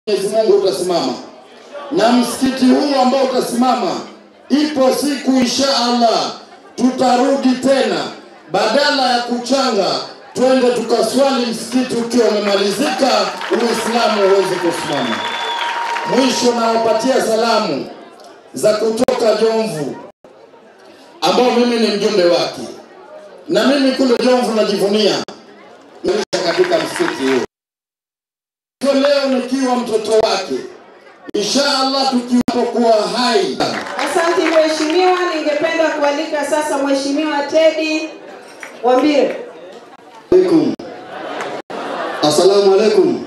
Mwenyezi Mungu utasimama, na msikiti huu ambao utasimama, ipo siku insha Allah tutarudi tena, badala ya kuchanga, twende tukaswali msikiti ukiwa umemalizika, Uislamu uweze kusimama. Mwisho nawapatia salamu za kutoka Jomvu, ambao mimi ni mjumbe wake, na mimi kule Jomvu najivunia katika msikiti huu hivyo leo nikiwa mtoto wake, insha Allah tukipokuwa hai. Asante mheshimiwa, ningependa kualika sasa mheshimiwa Teddy Wambire. alaikum. Assalamu alaikum.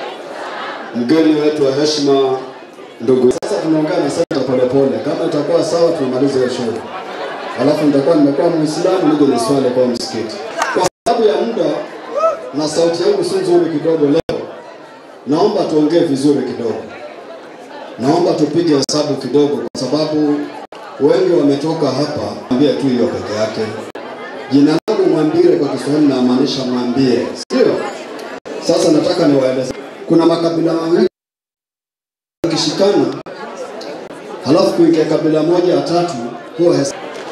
Mgeni wetu wa heshima, ndugu. Sasa tunaongea na sasa polepole, kama itakuwa sawa tumalize hiyo shughuli, alafu nitakuwa nimekuwa Muislamu nije niswali kwa msikiti. Kwa sababu ya muda na sauti yangu si nzuri kidogo leo, naomba tuongee vizuri kidogo, naomba tupige hesabu kidogo, kwa sababu wengi wametoka hapa. Ambia tu hiyo peke yake. Jina langu Mwambire kwa Kiswahili namaanisha mwambie, sio? Sasa nataka niwaeleze, kuna makabila mawili yakishikana, halafu kuingia kabila moja ya tatu huwa hes-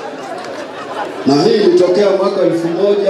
na hii ilitokea mwaka elfu moja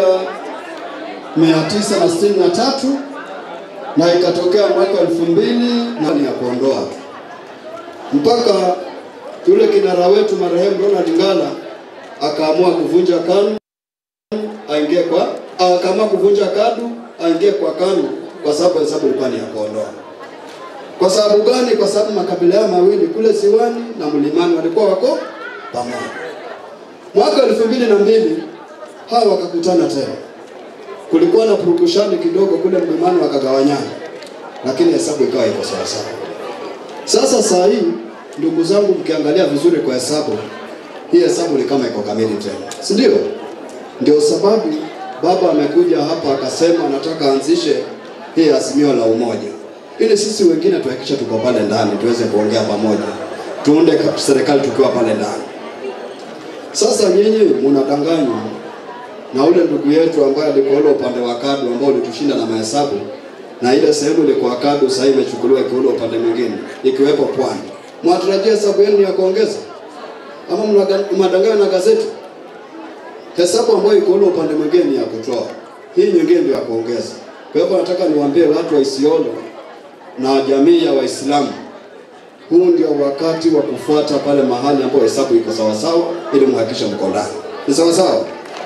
mia tisa na sitini na tatu na ikatokea mwaka elfu mbili na ni ya kuondoa tu mpaka yule kinara wetu marehemu Ronald Ngala akaamua kuvunja KANU aingie kwa akaamua kuvunja KADU aingie kwa KANU kwa sababu hesabu ilikuwa ni ya kuondoa. Kwa sababu gani? Kwa sababu makabila haya mawili kule Ziwani na Mlimani walikuwa wako pamoja. Mwaka elfu mbili na mbili hawa wakakutana tena, kulikuwa na purukushani kidogo kule Mlimani, wakagawanyana, lakini hesabu ikawa iko sawa sawa. Sasa saa hii ndugu zangu, mkiangalia vizuri kwa hesabu hii hesabu ni kama iko kamili tena, si ndio? Ndio sababu baba amekuja hapa akasema anataka anzishe hii azimio la umoja, ili sisi wengine tuhakikishe tuko pale ndani tuweze kuongea pamoja, tuunde ka- serikali tukiwa pale ndani. Sasa nyinyi mnadanganywa na ule ndugu yetu ambaye alikuwa ule upande wa KADU ambao ulitushinda na mahesabu, na ile sehemu ilikuwa KADU sasa imechukuliwa ikiwa upande mwingine ikiwepo Pwani. Mwatarajia hesabu yenu ni ya kuongeza ama mnaga- mnadanganywa na gazeti? Hesabu ambayo iko ule upande mwingine ni ya kutoa, hii nyingine ndio ya kuongeza. Kwa hivyo nataka niwaambie watu wa Isiolo na jamii ya Waislamu, huu ndio wakati wa kufuata pale mahali ambapo hesabu iko sawasawa, ili muhakikishe mko ndani. Ni sawasawa?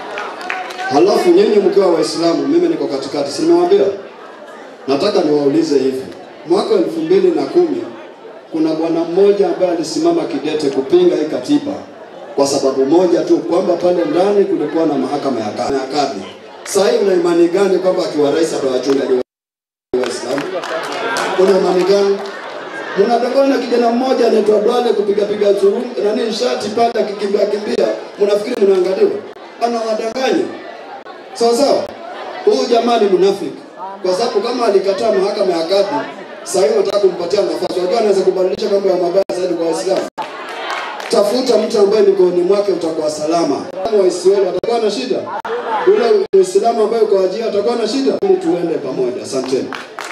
Halafu nyinyi mkiwa Waislamu, mimi niko katikati, si nimewaambia? Nataka niwaulize hivi, mwaka elfu mbili na kumi kuna bwana mmoja ambaye alisimama kidete kupinga hii katiba kwa sababu moja tu, kwamba pale ndani kulikuwa na mahakama ya kadhi. ya kadhi. Sasa hii una imani gani kwamba akiwa rais atawachungaji Waislamu? Una imani gani? Mnadanganywa na kijana mmoja anaitwa Dwale kupiga piga zuru nani shati pale akikimbia kimbia, mnafikiri mnaangaliwa? Anawadanganya. Sawa sawa. Huyu jamaa ni mnafiki, kwa sababu kama alikataa mahakama ya kadhi, sasa hivi nataka kumpatia nafasi. Unajua anaweza kubadilisha mambo ya mabaya zaidi kwa Waislamu. Tafuta mtu ambaye mikononi mwake utakuwa salama. Kama Waisraeli watakuwa na shida, yule Muislamu ambaye uko Wajia atakuwa na shida, ili tuende pamoja. Asanteni.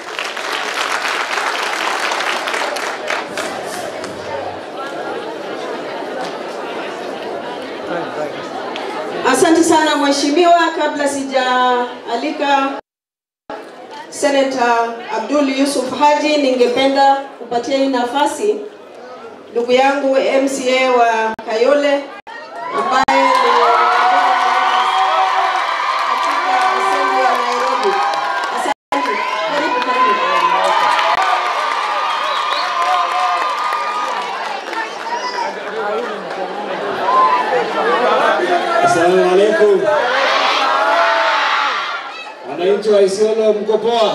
Asante sana mheshimiwa. Kabla sijaalika Senator Abdul Yusuf Haji, ningependa kupatia hii nafasi ndugu yangu MCA wa Kayole ambaye ni katika assembly ya Nairobi. Asante. Karibu, karibu. Asalamu alaikum. Wananchi wa Isiolo mko poa?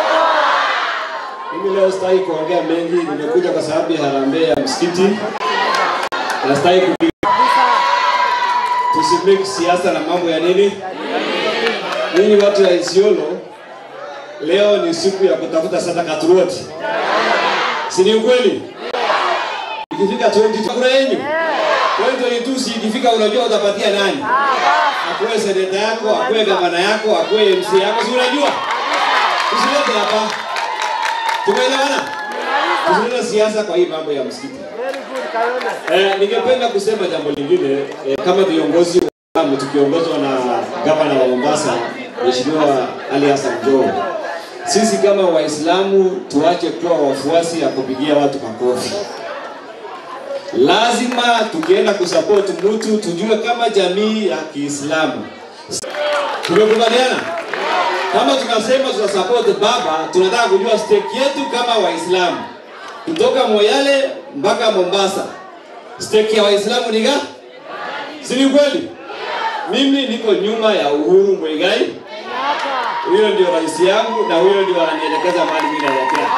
Mimi leo sitaki kuongea mengi, nimekuja kwa sababu ya harambee ya msikiti. Na sitaki kupiga tusimake siasa na mambo ya nini. Ninyi watu wa Isiolo, leo ni siku ya kutafuta sadaka turuoti, si ni ukweli? Ikifika 20 kura yenu 2022 si ikifika, unajua utapatia nani? Akuwe seneta yako, akuwe gavana yako, akuwe MC yako, si unajua? Tusilete hapa. Tumeelewana? tusilete siasa kwa hii mambo ya msikiti. Eh, ningependa kusema jambo lingine eh, kama viongozi wa Uislamu tukiongozwa na gavana wa Mombasa Mheshimiwa Ali Hassan Joho, sisi kama Waislamu tuache kuwa wafuasi ya kupigia watu makofi. Lazima tukienda kusupport mtu tujue kama jamii ya Kiislamu tumekubaliana kama tunasema tuna support baba, tunataka kujua stake yetu kama Waislamu kutoka Moyale mpaka Mombasa, stake ya Waislamu ni gani? Si ni kweli? Mimi niko nyuma ya Uhuru Muigai, huyo ndio rais yangu na huyo ndio ananielekeza mahali mimi naelekea,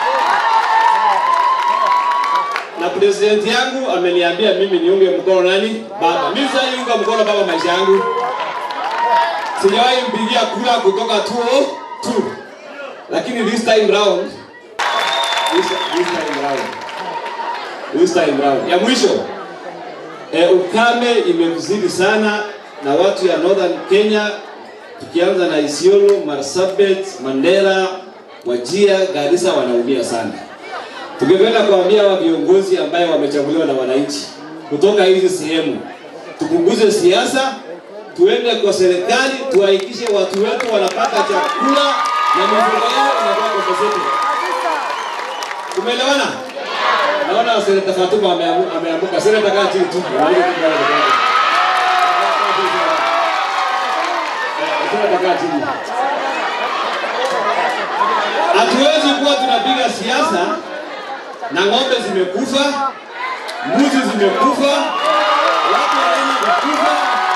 na president yangu ameniambia mimi niunge mkono nani? Baba. Mimi sasa niunga mkono baba maisha yangu sijawahi mpigia kura kutoka 202 lakini this time round this, this time round this time round ya mwisho e, ukame imekuzidi sana na watu ya northern Kenya tukianza na Isiolo, Marsabit, Mandera, Wajia, Garissa wanaumia sana. Tungependa kuambia hawa viongozi ambaye wamechaguliwa na wananchi kutoka hizi sehemu, tupunguze siasa, tuende kwa serikali, tuhakikishe watu wetu wanapata chakula na mifugo yao inakuwa compensated. Tumeelewana? Naona Seneta Fatuma ameamu- ameamka. Seneta kaa chini tu. Eh, Seneta kaa chini. Hatuwezi kuwa tunapiga siasa na ng'ombe zimekufa, mbuzi zimekufa, watu wanaenda kukufa.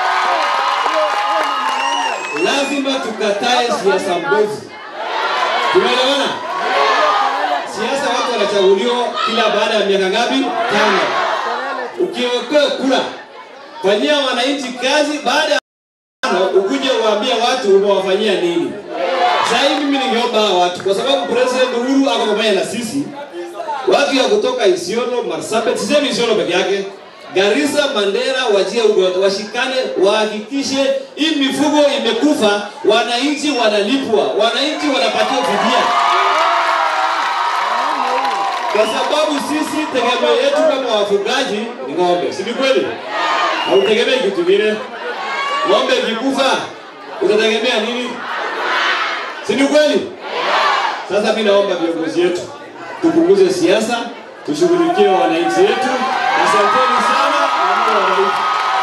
Lazima tukatae siasa mbovu. Tumeelewana? Siasa watu wanachaguliwa kila baada ya miaka ngapi? Tano. Ukiwekewa kura, fanyia wananchi kazi, baada ya tano ukuje uwaambie watu umewafanyia nini. Sasa hivi mimi ningeomba hawa watu, kwa sababu President Uhuru ako pamoja na sisi, watu ya kutoka Isiolo, Marsabit, sisemi Isiolo peke yake, Garissa, Mandera, Wajia huko wote washikane, wahakikishe hii mifugo imekufa, wananchi wanalipwa, wananchi wanapatiwa fidia, kwa sababu sisi tegemeo yetu kama wafugaji ni ng'ombe, si ni kweli? Hautegemei kitu kingine. Ng'ombe ikikufa utategemea nini? Si ni kweli? Sasa mimi naomba viongozi wetu tupunguze siasa, tushughulikie wananchi wetu. Asanteni sana na Mungu awabariki.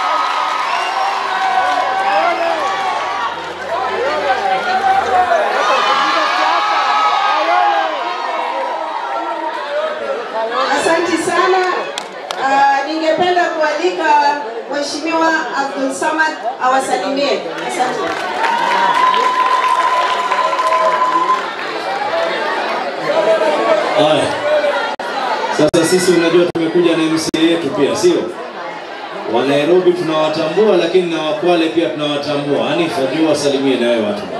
Asante sana. Uh, ningependa kualika Mheshimiwa Abdul Samad awasalimie. Asante. Haya. Sasa sisi unajua tumekuja na MCA yetu pia, sio? Wa Nairobi tunawatambua lakini na Wakwale pia tunawatambua. Hanifa, jua wasalimie na wewe watu.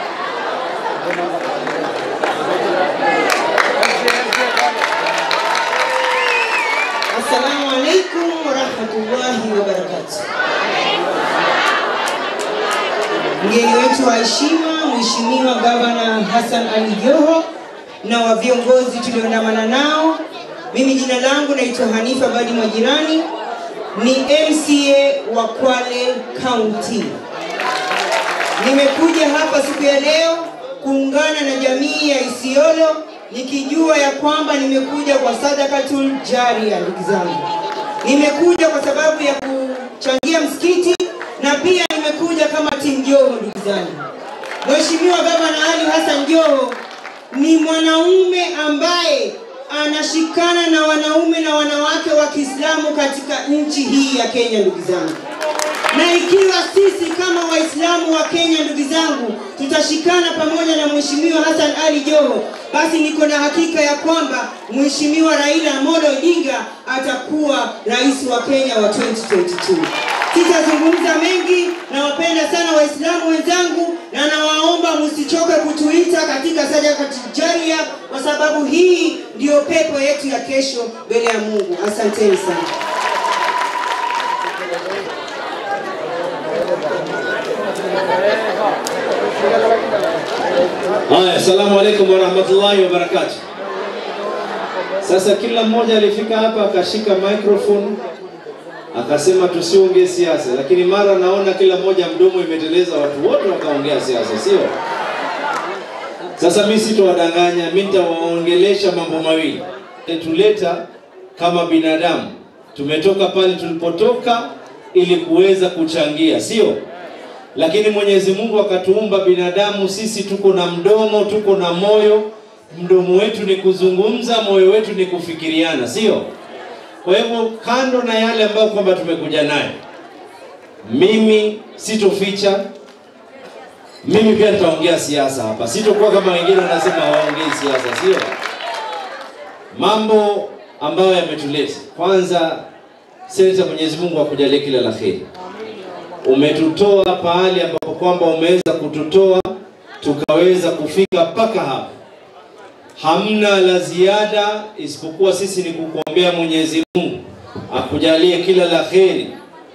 Assalamu alaikum warahmatullahi wabarakatuh. Mgeni wetu wa heshima, Mheshimiwa Gavana Hassan Ali Joho na wa viongozi tulioandamana nao. Mimi jina langu naitwa Hanifa Badi Majirani, ni MCA wa Kwale County. Nimekuja hapa siku ya leo kuungana na jamii ya Isiolo nikijua ya kwamba nimekuja kwa sadakatul jaria, ndugu zangu. Nimekuja kwa sababu ya kuchangia msikiti na pia nimekuja kama timu Joho, ndugu zangu. Mheshimiwa Gavana Ali Hassan Joho ni mwanaume ambaye anashikana na wanaume na wanawake wa Kiislamu katika nchi hii ya Kenya, ndugu zangu na ikiwa sisi kama Waislamu wa Kenya, ndugu zangu, tutashikana pamoja na Mheshimiwa Hassan Ali Joho, basi niko na hakika ya kwamba Mheshimiwa Raila Amolo Odinga atakuwa rais wa Kenya wa 2022. Sitazungumza mengi, nawapenda sana Waislamu wenzangu na nawaomba msichoke kutuita katika sadaka jaria, kwa sababu hii ndiyo pepo yetu ya kesho mbele ya Mungu. Asanteni sana. Haya, assalamu alaikum warahmatullahi wabarakatuh. Sasa kila mmoja alifika hapa akashika microphone akasema tusiongee siasa, lakini mara naona kila mmoja mdomo imeteleza, watu wote wakaongea siasa, sio? Sasa mimi sitowadanganya, mimi nitawaongelesha mambo mawili. Tuleta kama binadamu, tumetoka pale tulipotoka ili kuweza kuchangia, sio? Lakini Mwenyezi Mungu akatuumba binadamu, sisi tuko na mdomo, tuko na moyo. Mdomo wetu ni kuzungumza, moyo wetu ni kufikiriana, sio? Kwa hivyo kando na yale ambayo kwamba tumekuja nayo, mimi sitoficha, mimi pia nitaongea siasa hapa, sitokuwa kama wengine wanasema hawaongei siasa, sio? Mambo ambayo yametuleta, kwanza, Seneta, Mwenyezi Mungu akujalie kila la kheri. Umetutoa pahali ambapo kwamba umeweza kututoa tukaweza kufika mpaka hapa hamna la ziada isipokuwa sisi ni kukuombea Mwenyezi Mungu akujalie kila la kheri.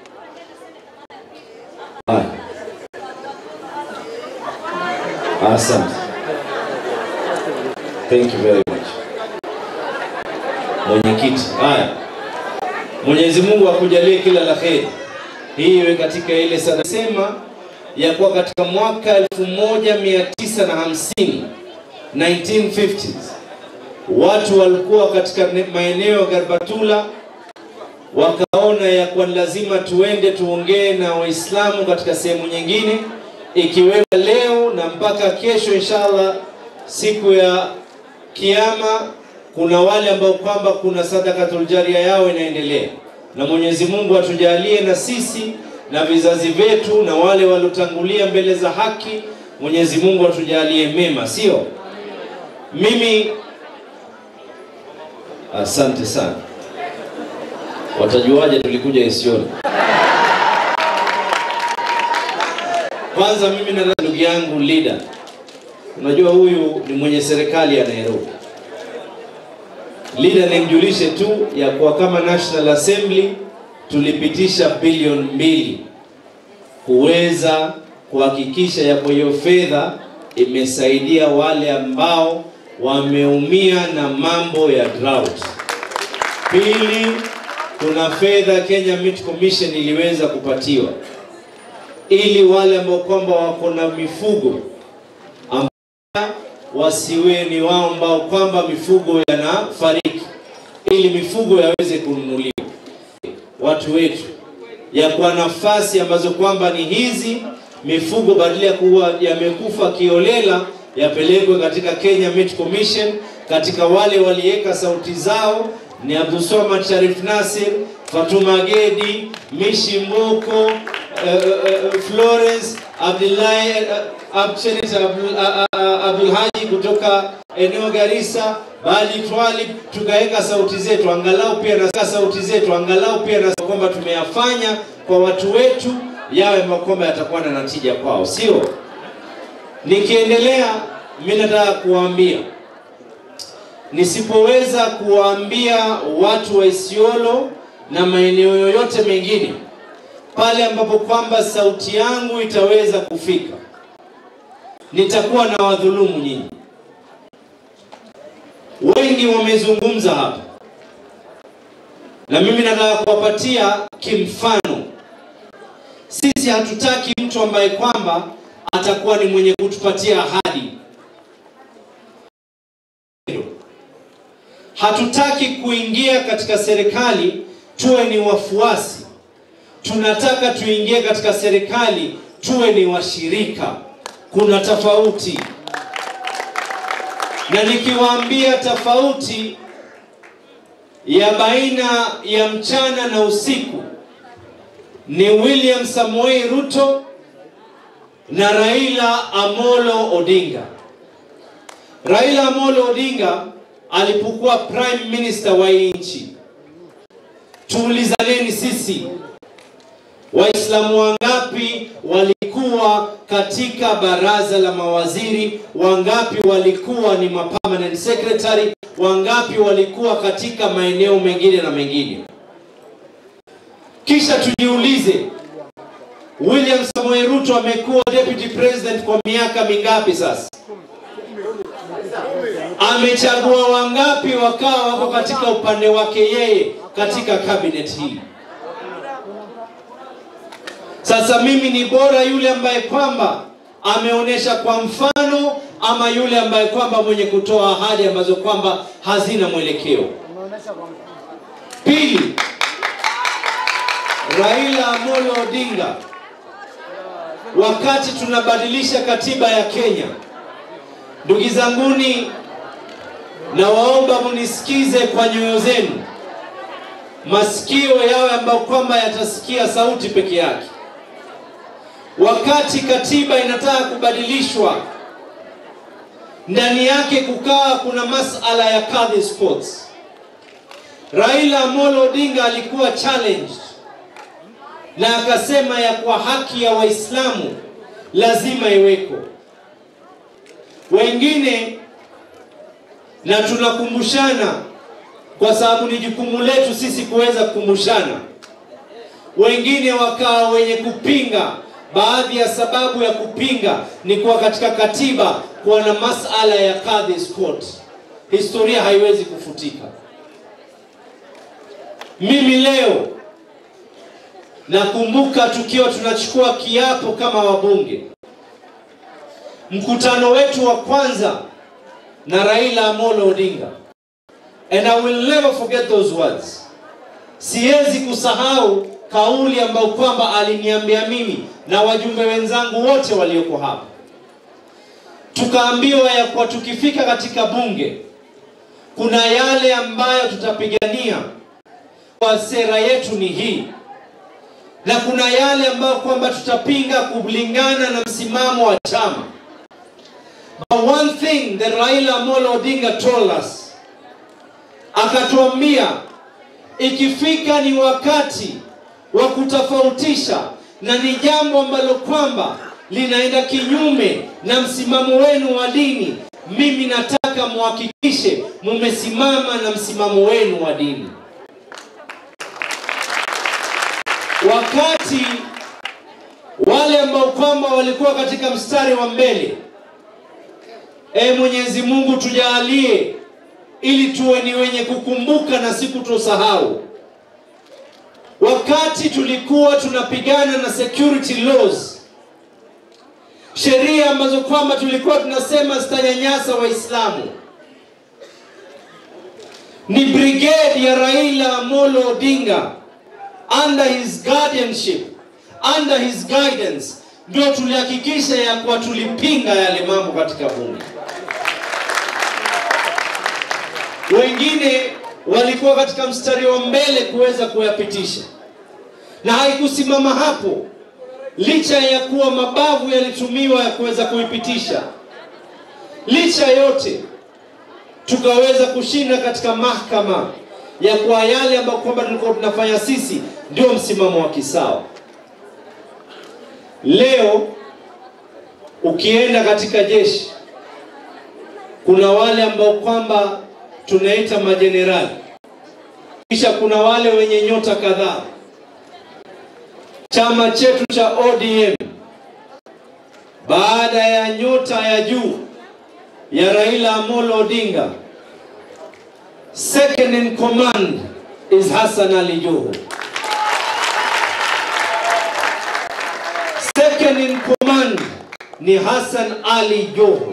Haya. Asante. Thank you very much. Mwenyekiti. Haya. Mwenyezi Mungu akujalie kila la kheri. Hii iwe katika ile sana sema ya kuwa katika mwaka 1950 1950s watu walikuwa katika maeneo ya Garbatula wakaona ya kuwa lazima tuende tuongee na Waislamu katika sehemu nyingine, ikiwemo leo na mpaka kesho inshallah, siku ya Kiyama, kuna wale ambao kwamba kuna sadakatul jaria yao inaendelea, na Mwenyezi Mungu atujalie na sisi na vizazi vyetu na wale waliotangulia mbele za haki, Mwenyezi Mungu atujalie mema, sio? Mimi asante sana. Watajuaje tulikuja Isiolo? Kwanza mimi na ndugu yangu leader, unajua huyu ni mwenye serikali ya Nairobi. Leader, nimjulishe tu ya kuwa kama National Assembly tulipitisha bilioni mbili kuweza kuhakikisha ya kwa hiyo fedha imesaidia wale ambao wameumia na mambo ya drought. Pili, kuna fedha Kenya Meat Commission iliweza kupatiwa ili wale ambao kwamba wako na mifugo ambao wasiwe ni wao ambao kwamba mifugo yanafariki, ili mifugo yaweze kununuliwa watu wetu ya kwa nafasi ambazo kwamba ni hizi mifugo badala ya kuwa yamekufa kiolela yapelekwe katika Kenya Meat Commission. Katika wale waliweka sauti zao ni Abdulswamad Sharif Nasir, Fatuma Gedi, Mishi Mboko, uh, uh, Florence Abdullahi uh, Abdul, Abdul, uh, Abdul Haji kutoka eneo Garissa, bali twali tukaweka sauti zetu angalau pia na sauti zetu angalau pia na kwamba tumeyafanya kwa watu wetu yawe kwamba yatakuwa na natija kwao, sio? Nikiendelea, mimi nataka kuwaambia, nisipoweza kuwaambia watu wa Isiolo na maeneo yoyote mengine pale ambapo kwamba sauti yangu itaweza kufika, nitakuwa na wadhulumu nyinyi. Wengi wamezungumza hapa, na mimi nataka kuwapatia kimfano. Sisi hatutaki mtu ambaye kwamba atakuwa ni mwenye kutupatia ahadi. Hatutaki kuingia katika serikali tuwe ni wafuasi. Tunataka tuingie katika serikali tuwe ni washirika. Kuna tofauti, na nikiwaambia tofauti ya baina ya mchana na usiku ni William Samoei Ruto na Raila Amolo Odinga. Raila Amolo Odinga alipokuwa prime minister wa hii nchi, tuulizaneni sisi Waislamu wangapi walikuwa katika baraza la mawaziri, wangapi walikuwa ni permanent secretary, wangapi walikuwa katika maeneo mengine na mengine. Kisha tujiulize, William Samoei Ruto amekuwa deputy president kwa miaka mingapi sasa? amechagua wangapi wakawa wako katika upande wake yeye katika cabinet hii. Sasa mimi ni bora yule ambaye kwamba ameonyesha kwa mfano ama yule ambaye kwamba mwenye kutoa ahadi ambazo kwamba hazina mwelekeo. Pili, Raila Amolo Odinga, wakati tunabadilisha katiba ya Kenya, ndugu zanguni, nawaomba munisikize kwa nyoyo zenu, masikio yawe ambayo kwamba yatasikia sauti peke yake. Wakati katiba inataka kubadilishwa, ndani yake kukawa kuna masala ya kadhi sports. Raila Amolo Odinga alikuwa challenged na akasema ya kwa haki ya Waislamu lazima iweko. Wengine na tunakumbushana kwa sababu ni jukumu letu sisi kuweza kukumbushana. Wengine wakawa wenye kupinga. Baadhi ya sababu ya kupinga ni kuwa katika katiba kuwa na masala ya kadhi court. Historia haiwezi kufutika. Mimi leo nakumbuka tukiwa tunachukua kiapo kama wabunge, mkutano wetu wa kwanza na Raila Amolo Odinga, and I will never forget those words. Siwezi kusahau kauli ambayo kwamba aliniambia mimi na wajumbe wenzangu wote walioko hapa. Tukaambiwa ya kuwa tukifika katika bunge kuna yale ambayo tutapigania kwa sera yetu ni hii, na kuna yale ambayo kwamba tutapinga kulingana na msimamo wa chama. But one thing that Raila Amolo Odinga told us, akatuambia ikifika ni wakati wa kutofautisha na ni jambo ambalo kwamba linaenda kinyume na msimamo wenu wa dini, mimi nataka muhakikishe mumesimama na msimamo wenu wa dini. Wakati wale ambao kwamba walikuwa katika mstari wa mbele, e Mwenyezi Mungu tujalie ili tuwe ni wenye kukumbuka na si kutosahau. Wakati tulikuwa tunapigana na security laws, sheria ambazo kwamba tulikuwa tunasema zitanyanyasa Waislamu, ni brigade ya Raila Amolo Odinga under his guardianship, under his guidance, ndio tulihakikisha ya kuwa tulipinga yale mambo katika bunge. Wengine walikuwa katika mstari wa mbele kuweza kuyapitisha, na haikusimama hapo, licha ya kuwa mabavu yalitumiwa ya kuweza kuipitisha. Licha yote, tukaweza kushinda katika mahakama ya kwa yale ambayo kwamba tulikuwa tunafanya sisi ndio msimamo wa kisawa. Leo ukienda katika jeshi, kuna wale ambao kwamba tunaita majenerali, kisha kuna wale wenye nyota kadhaa. Chama chetu cha ODM baada ya nyota ya juu ya Raila Amolo Odinga, second in command is Hassan Ali Joho. Second in command ni Hassan Ali Joho.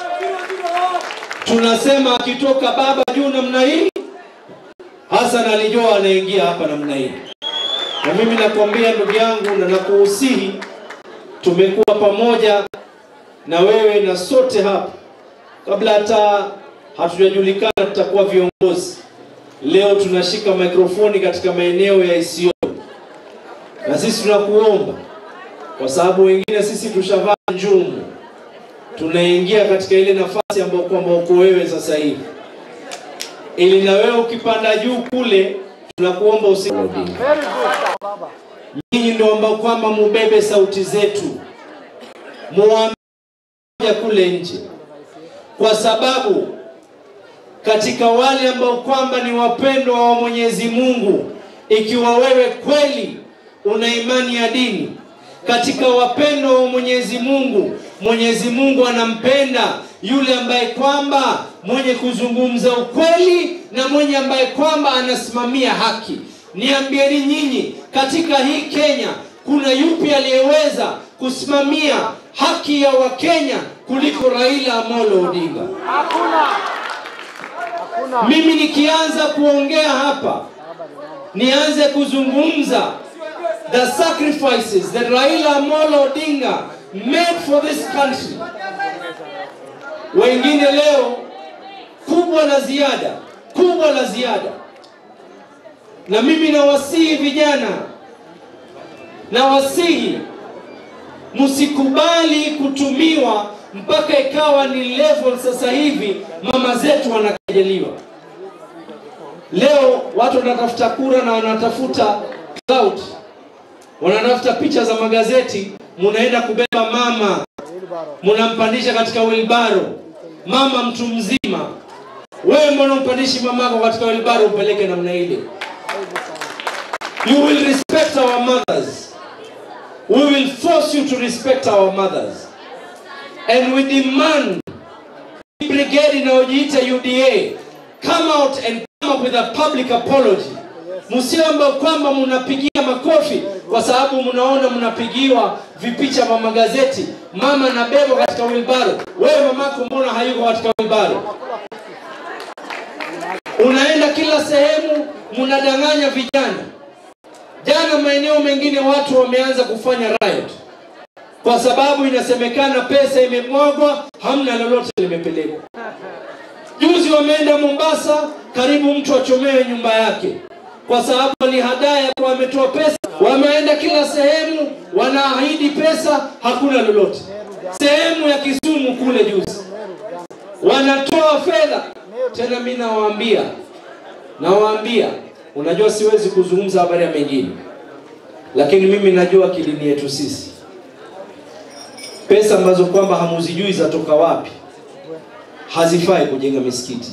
Tunasema akitoka baba juu namna hii, Hassan Ali Joho anaingia hapa namna hii. Na mimi nakwambia ndugu yangu, na nakuhusihi, tumekuwa pamoja na wewe na sote hapa, kabla hata hatujajulikana tutakuwa viongozi. Leo tunashika mikrofoni katika maeneo ya Isiolo, na sisi tunakuomba kwa sababu wengine sisi tushavaa njumu, tunaingia katika ile nafasi ambayo kwamba uko wewe sasa hivi, ili na wewe ukipanda juu kule, tunakuomba usi nyinyi ndio ambao kwamba mubebe sauti zetu, muambie kule nje, kwa sababu katika wale ambao kwamba ni wapendwa wa Mwenyezi Mungu, ikiwa wewe kweli una imani ya dini katika wapendwa wa Mwenyezi Mungu, Mwenyezi Mungu anampenda yule ambaye kwamba mwenye kuzungumza ukweli na mwenye ambaye kwamba anasimamia haki. Niambieni nyinyi, katika hii Kenya kuna yupi aliyeweza kusimamia haki ya Wakenya kuliko Raila Amolo Odinga? Mimi nikianza kuongea hapa, nianze kuzungumza the sacrifices that Raila Amolo Odinga made for this country. Wengine leo kubwa la ziada, kubwa la ziada. Na mimi nawasihi vijana, nawasihi msikubali kutumiwa mpaka ikawa ni level sasa hivi mama zetu wanakejeliwa. Leo watu wanatafuta kura na wanatafuta clout, wanatafuta picha za magazeti, munaenda kubeba mama, munampandisha katika wilbaro, mama mtu mzima. Wewe mbona umpandishi mamako katika wilbaro upeleke namna ile? You will respect our mothers. We will force you to respect our mothers. And we demand brigade inayojiita UDA come out and come up with a public apology. Msiomba kwamba mnapigia makofi kwa sababu mnaona mnapigiwa vipicha vya magazeti, mama na bebo katika wilbaro. Wewe mamako mbona hayuko katika wilbaro? Unaenda kila sehemu, mnadanganya vijana. Jana maeneo mengine watu wameanza kufanya riot kwa sababu inasemekana pesa imemwagwa, hamna lolote limepelekwa. Juzi wameenda Mombasa, karibu mtu achomewe nyumba yake kwa sababu alihadaya kwa ametoa pesa. Wameenda kila sehemu, wanaahidi pesa, hakuna lolote. Sehemu ya Kisumu kule juzi wanatoa fedha tena. Mimi nawaambia, nawaambia, unajua siwezi kuzungumza habari ya mengine, lakini mimi najua kilini yetu sisi pesa ambazo kwamba hamuzijui zatoka wapi, hazifai kujenga misikiti.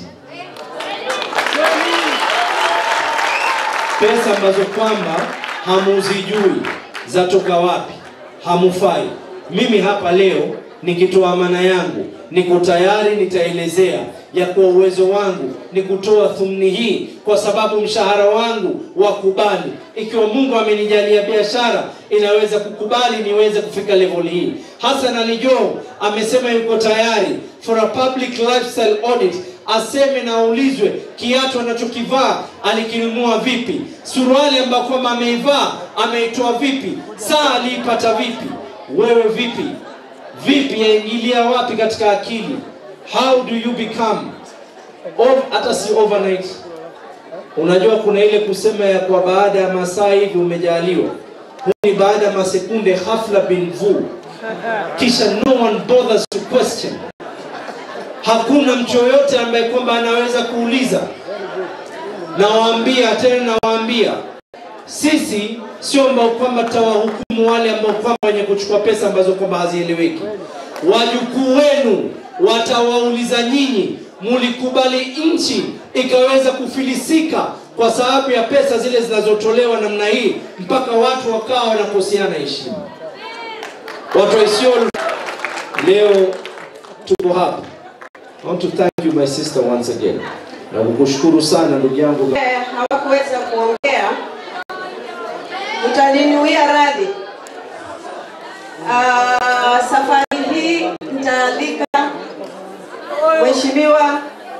Pesa ambazo kwamba hamuzijui zatoka wapi, hamufai. Mimi hapa leo nikitoa amana yangu, niko tayari, nitaelezea ya kuwa uwezo wangu ni kutoa thumni hii kwa sababu mshahara wangu wakubali. Ikiwa Mungu amenijalia biashara inaweza kukubali niweze kufika level hii. Hassan Ali Joho amesema yuko tayari for a public lifestyle audit, aseme na aulizwe kiatu anachokivaa alikinunua vipi, suruali ambayo kwamba ameivaa ameitoa vipi, saa aliipata vipi, wewe vipi vipi, yaingilia wapi katika akili? How do you become Ov, hata si overnight. Unajua kuna ile kusema ya kwa baada ya masaa hivi umejaliwa, huu ni baada ya masekunde, ghafla bin vu, kisha no one bothers to question. Hakuna mtu yoyote ambaye kwamba anaweza kuuliza. Nawaambia tena, nawaambia sisi sio ambao kwamba tutawahukumu wale ambao kwamba wenye kuchukua pesa ambazo kwamba hazieleweki. Wajukuu wenu watawauliza nyinyi, mulikubali nchi ikaweza kufilisika kwa sababu ya pesa zile zinazotolewa namna hii, mpaka watu wakawa wanakoseana heshima. Watu wa Isiolo, leo tuko hapa. I want to thank you my sister once again, na kukushukuru sana ndugu yangu. Eh, hawakuweza kuongea, mtaninuia radhi. Ah, safari hii nitaalika Mheshimiwa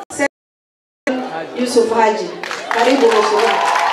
Yusuf Haji. Karibu Mheshimiwa.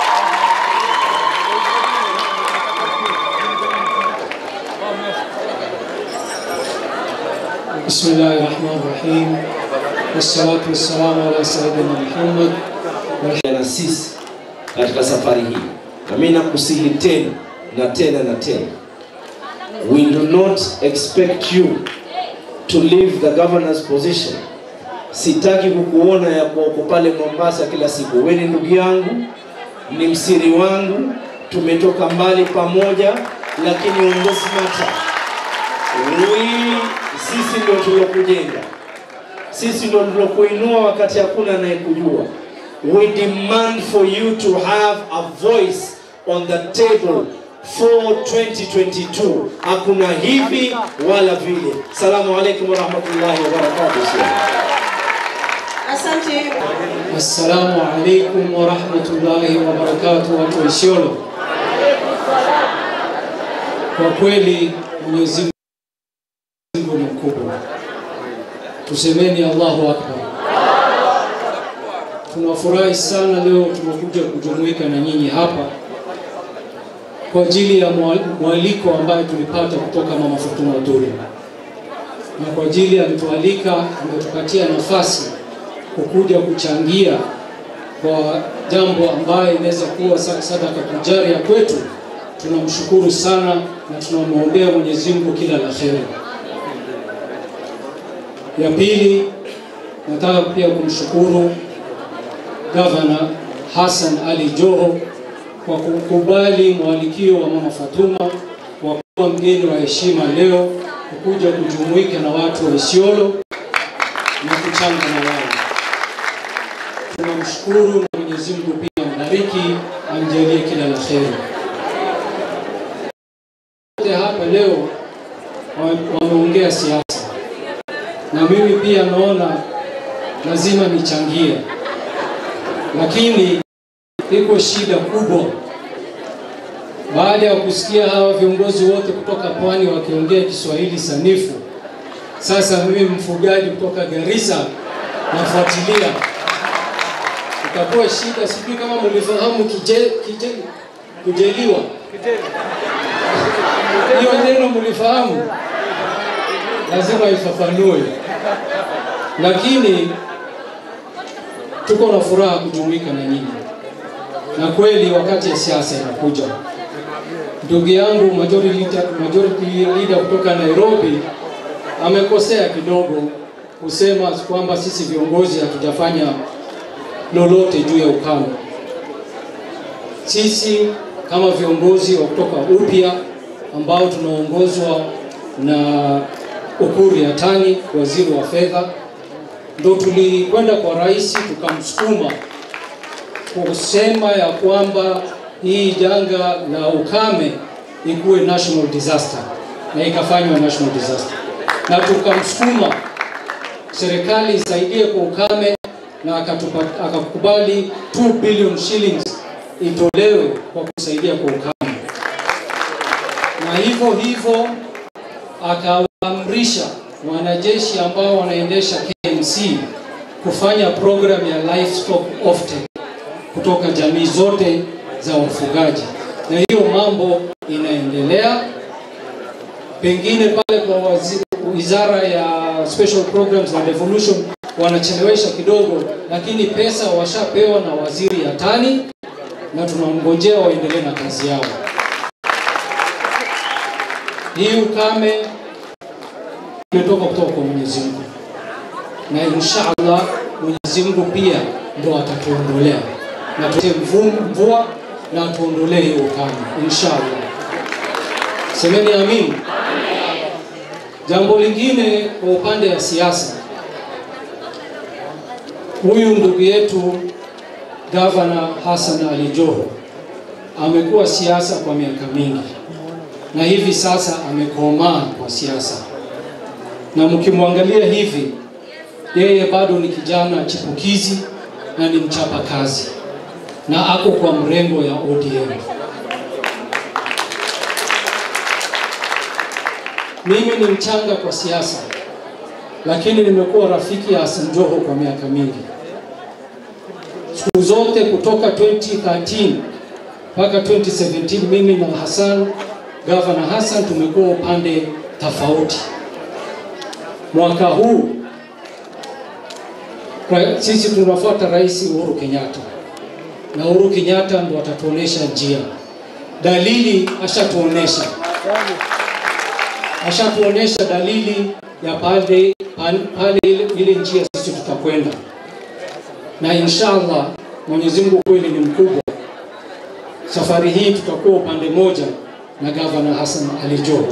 بسم الله الرحمن الرحيم والصلاة والسلام على سيدنا محمد na sisi katika safari hii, na mimi nakusihi tena na tena na tena, we do not expect you to leave the governor's position. Sitaki kukuona ya kuwa uko pale Mombasa kila siku. Wewe ni ndugu yangu, ni msiri wangu, tumetoka mbali pamoja, lakini on this matter we, sisi ndio tulokujenga sisi ndio tulokuinua wakati hakuna anayekujua. We demand for you to have a voice on the table for 2022. Hakuna hivi wala vile. Salamu alaikum warahmatullahi wabarakatuh. Asante. Assalamu alaikum wa rahmatullahi wa barakatuh, watu wa Isiolo. Kwa kweli Mwenyezi Mungu ni mkubwa, tusemeni Allahu Akbar. Tunafurahi sana leo tumekuja kujumuika na nyinyi hapa kwa ajili ya mwaliko ambayo tulipata kutoka Mama Fatuma Duri, na kwa ajili alitualika, ametupatia nafasi kukuja kuchangia kwa jambo ambayo inaweza kuwa sadaka tujaria kwetu. Tunamshukuru sana na tunamwombea Mwenyezi Mungu kila la kheri. Ya pili, nataka pia kumshukuru Gavana Hassan Ali Joho kwa kukubali mwalikio wa Mama Fatuma wa kuwa mgeni wa heshima leo kukuja kujumuika na watu wa Isiolo na kuchanga na wao. Tunamshukuru na Mwenyezi Mungu pia ambariki, amjalie kila la kheri. Wote hapa leo wameongea siasa, na mimi pia naona lazima nichangie, lakini iko shida kubwa baada ya kusikia hawa viongozi wote kutoka pwani wakiongea Kiswahili sanifu. Sasa mimi mfugaji kutoka Garissa nafuatilia, itakuwa shida. Sijui kama mlifahamu kije, kije, kujeliwa hiyo neno mlifahamu, lazima ifafanue, lakini tuko na furaha kujumuika na nyinyi, na kweli wakati ya siasa inakuja. Ndugu yangu majority leader, majority leader kutoka Nairobi amekosea kidogo kusema kwamba sisi viongozi hatujafanya lolote juu ya ukame. Sisi kama viongozi wa kutoka upya ambao tunaongozwa na Ukur Yatani, waziri wa fedha, ndo tulikwenda kwa rais tukamsukuma kusema ya kwamba hii janga la ukame ikuwe national disaster, na ikafanywa national disaster, na tukamsukuma serikali isaidie kwa ukame, na akatupa, akakubali 2 billion shillings itolewe kwa kusaidia kwa ukame, na hivyo hivyo akawaamrisha wanajeshi ambao wanaendesha KMC kufanya program ya livestock offtake kutoka jamii zote za wafugaji, na hiyo mambo inaendelea. Pengine pale kwa waziri, wizara ya special programs na devolution wanachelewesha kidogo, lakini pesa washapewa na waziri Yatani na tunamngojea waendelee na kazi yao. Hii ukame imetoka kutoka kwa Mwenyezi Mungu, na inshallah Mwenyezi Mungu pia ndo atatuondolea na tutie mvua na tuondolee hiyo ukame inshallah. Semeni amin. Jambo lingine kwa upande wa siasa, huyu ndugu yetu Gavana Hassan Ali Joho amekuwa siasa kwa miaka mingi na hivi sasa amekomaa kwa siasa, na mkimwangalia hivi, yeye bado ni kijana chipukizi na ni mchapa kazi na ako kwa mrengo ya ODM. Mimi ni mchanga kwa siasa, lakini nimekuwa rafiki ya Hassan Joho kwa miaka mingi, siku zote kutoka 2013 mpaka 2017. Mimi na Hassan, Gavana Hassan, tumekuwa upande tofauti. Mwaka huu sisi tunafuata Rais Uhuru Kenyatta na Uhuru Kenyatta ndo atatuonesha njia. Dalili ashatuonesha, ashatuonesha dalili ya pale pale ile, ile njia sisi tutakwenda, na inshallah Mwenyezi Mungu kweli ni mkubwa. Safari hii tutakuwa upande moja na Gavana Hassan Ali Joho.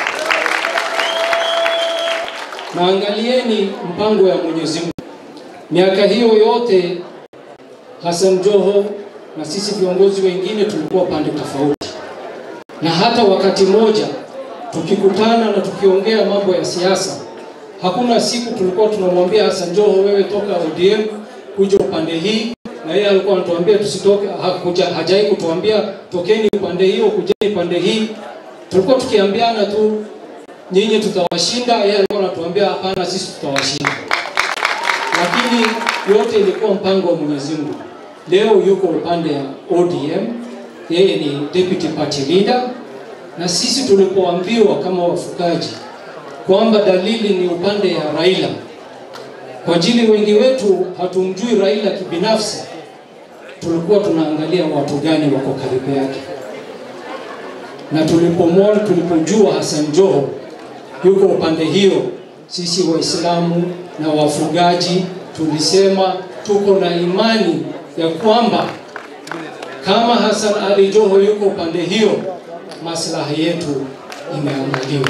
Na angalieni mpango ya Mwenyezi Mungu, miaka hiyo yote Hassan Joho na sisi viongozi wengine tulikuwa pande tofauti, na hata wakati mmoja tukikutana na tukiongea mambo ya siasa, Hakuna siku tulikuwa tunamwambia Hassan Joho, wewe toka ODM kuja upande hii, na yeye alikuwa anatuambia tusitoke, hakuja hajai kutuambia tokeni upande hiyo, kujeni upande hii. Tulikuwa tukiambiana tu nyinyi tutawashinda, yeye alikuwa anatuambia hapana, sisi tutawashinda. Lakini yote ilikuwa mpango wa Mwenyezi Mungu. Leo yuko upande ya ODM, yeye ni deputy party leader, na sisi tulipoambiwa kama wafugaji kwamba dalili ni upande ya Raila, kwa ajili wengi wetu hatumjui Raila kibinafsi, tulikuwa tunaangalia watu gani wako karibu yake, na tulipomwona, tulipojua Hassan Joho yuko upande hiyo, sisi Waislamu na wafugaji tulisema tuko na imani ya kwamba kama Hassan Ali Joho yuko upande hiyo, maslahi yetu imeangaliwa.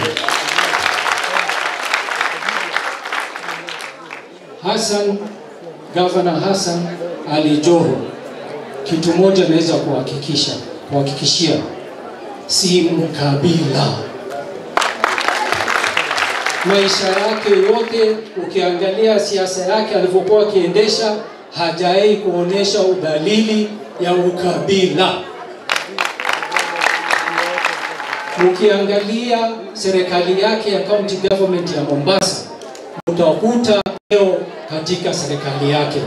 Hassan, Gavana Hassan Ali Joho, kitu moja naweza kuhakikisha kuhakikishia, si mkabila. Maisha yake yote, ukiangalia siasa yake alivyokuwa akiendesha, hajawahi kuonesha udalili ya ukabila. Ukiangalia serikali yake ya county government ya Mombasa, utakuta leo katika serikali yake.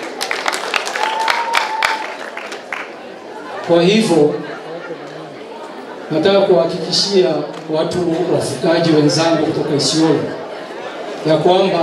Kwa hivyo nataka kuhakikishia watu wafugaji wenzangu kutoka Isiolo ya kwamba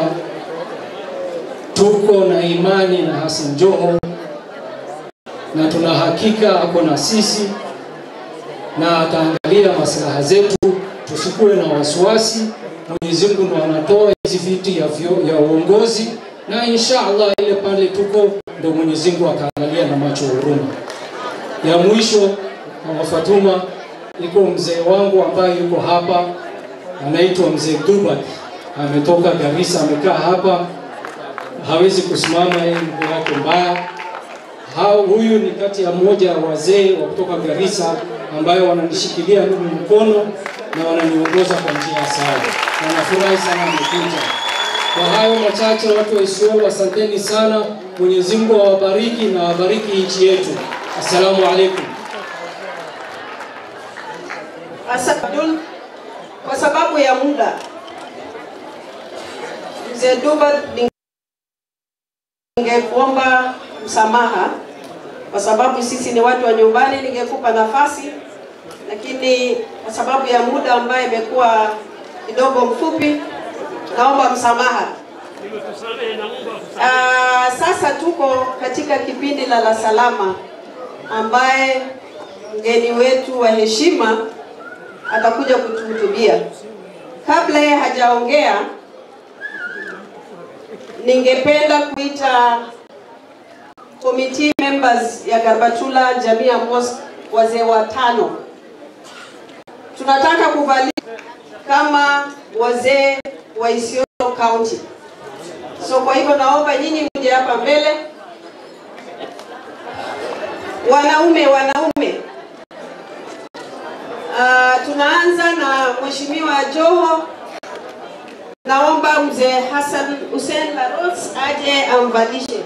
tuko na imani na Hassan Joho na tuna hakika ako na sisi na ataangalia maslaha zetu, tusikuwe na wasiwasi. Mwenyezi Mungu ndo anatoa hizi viti ya, vyo, ya uongozi na insha Allah ile pale tuko ndo Mwenyezi Mungu ataangalia na macho ya huruma. Ya mwisho Mama Fatuma, iko mzee wangu ambaye yuko hapa anaitwa mzee Dubat, ametoka Garissa, amekaa hapa, hawezi kusimama, yeye mguu wake mbaya. Hao, huyu ni kati ya mmoja wa wazee wa kutoka Garissa ambayo wananishikilia mimi mkono na wananiongoza kwa njia sawa, na nafurahi sana amekuja. Kwa hayo machache, watu wa Isiolo, asanteni sana. Mwenyezi Mungu awabariki na awabariki nchi yetu. Assalamu alaikum. Hassan Abdul, kwa sababu ya muda, mzee Duba, ningekuomba msamaha kwa sababu sisi ni watu wa nyumbani, ningekupa nafasi, lakini kwa sababu ya muda ambaye imekuwa kidogo mfupi, naomba msamaha. Aa, sasa tuko katika kipindi la la salama ambaye mgeni wetu wa heshima atakuja kutuhutubia. Kabla yeye hajaongea, ningependa kuita committee members ya Garbatula Jamia Mosque, wazee watano. Tunataka kuvalia kama wazee wa Isiolo County. So kwa hivyo naomba nyinyi mje hapa mbele. Wanaume, wanaume. Uh, tunaanza na Mheshimiwa Joho. Naomba mzee Hassan Hussein Laros aje amvalishe.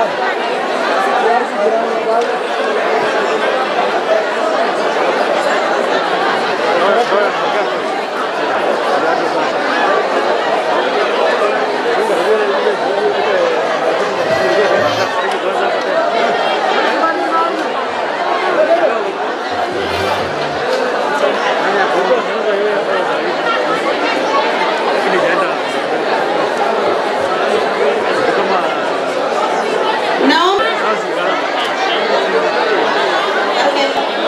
Naomba Okay.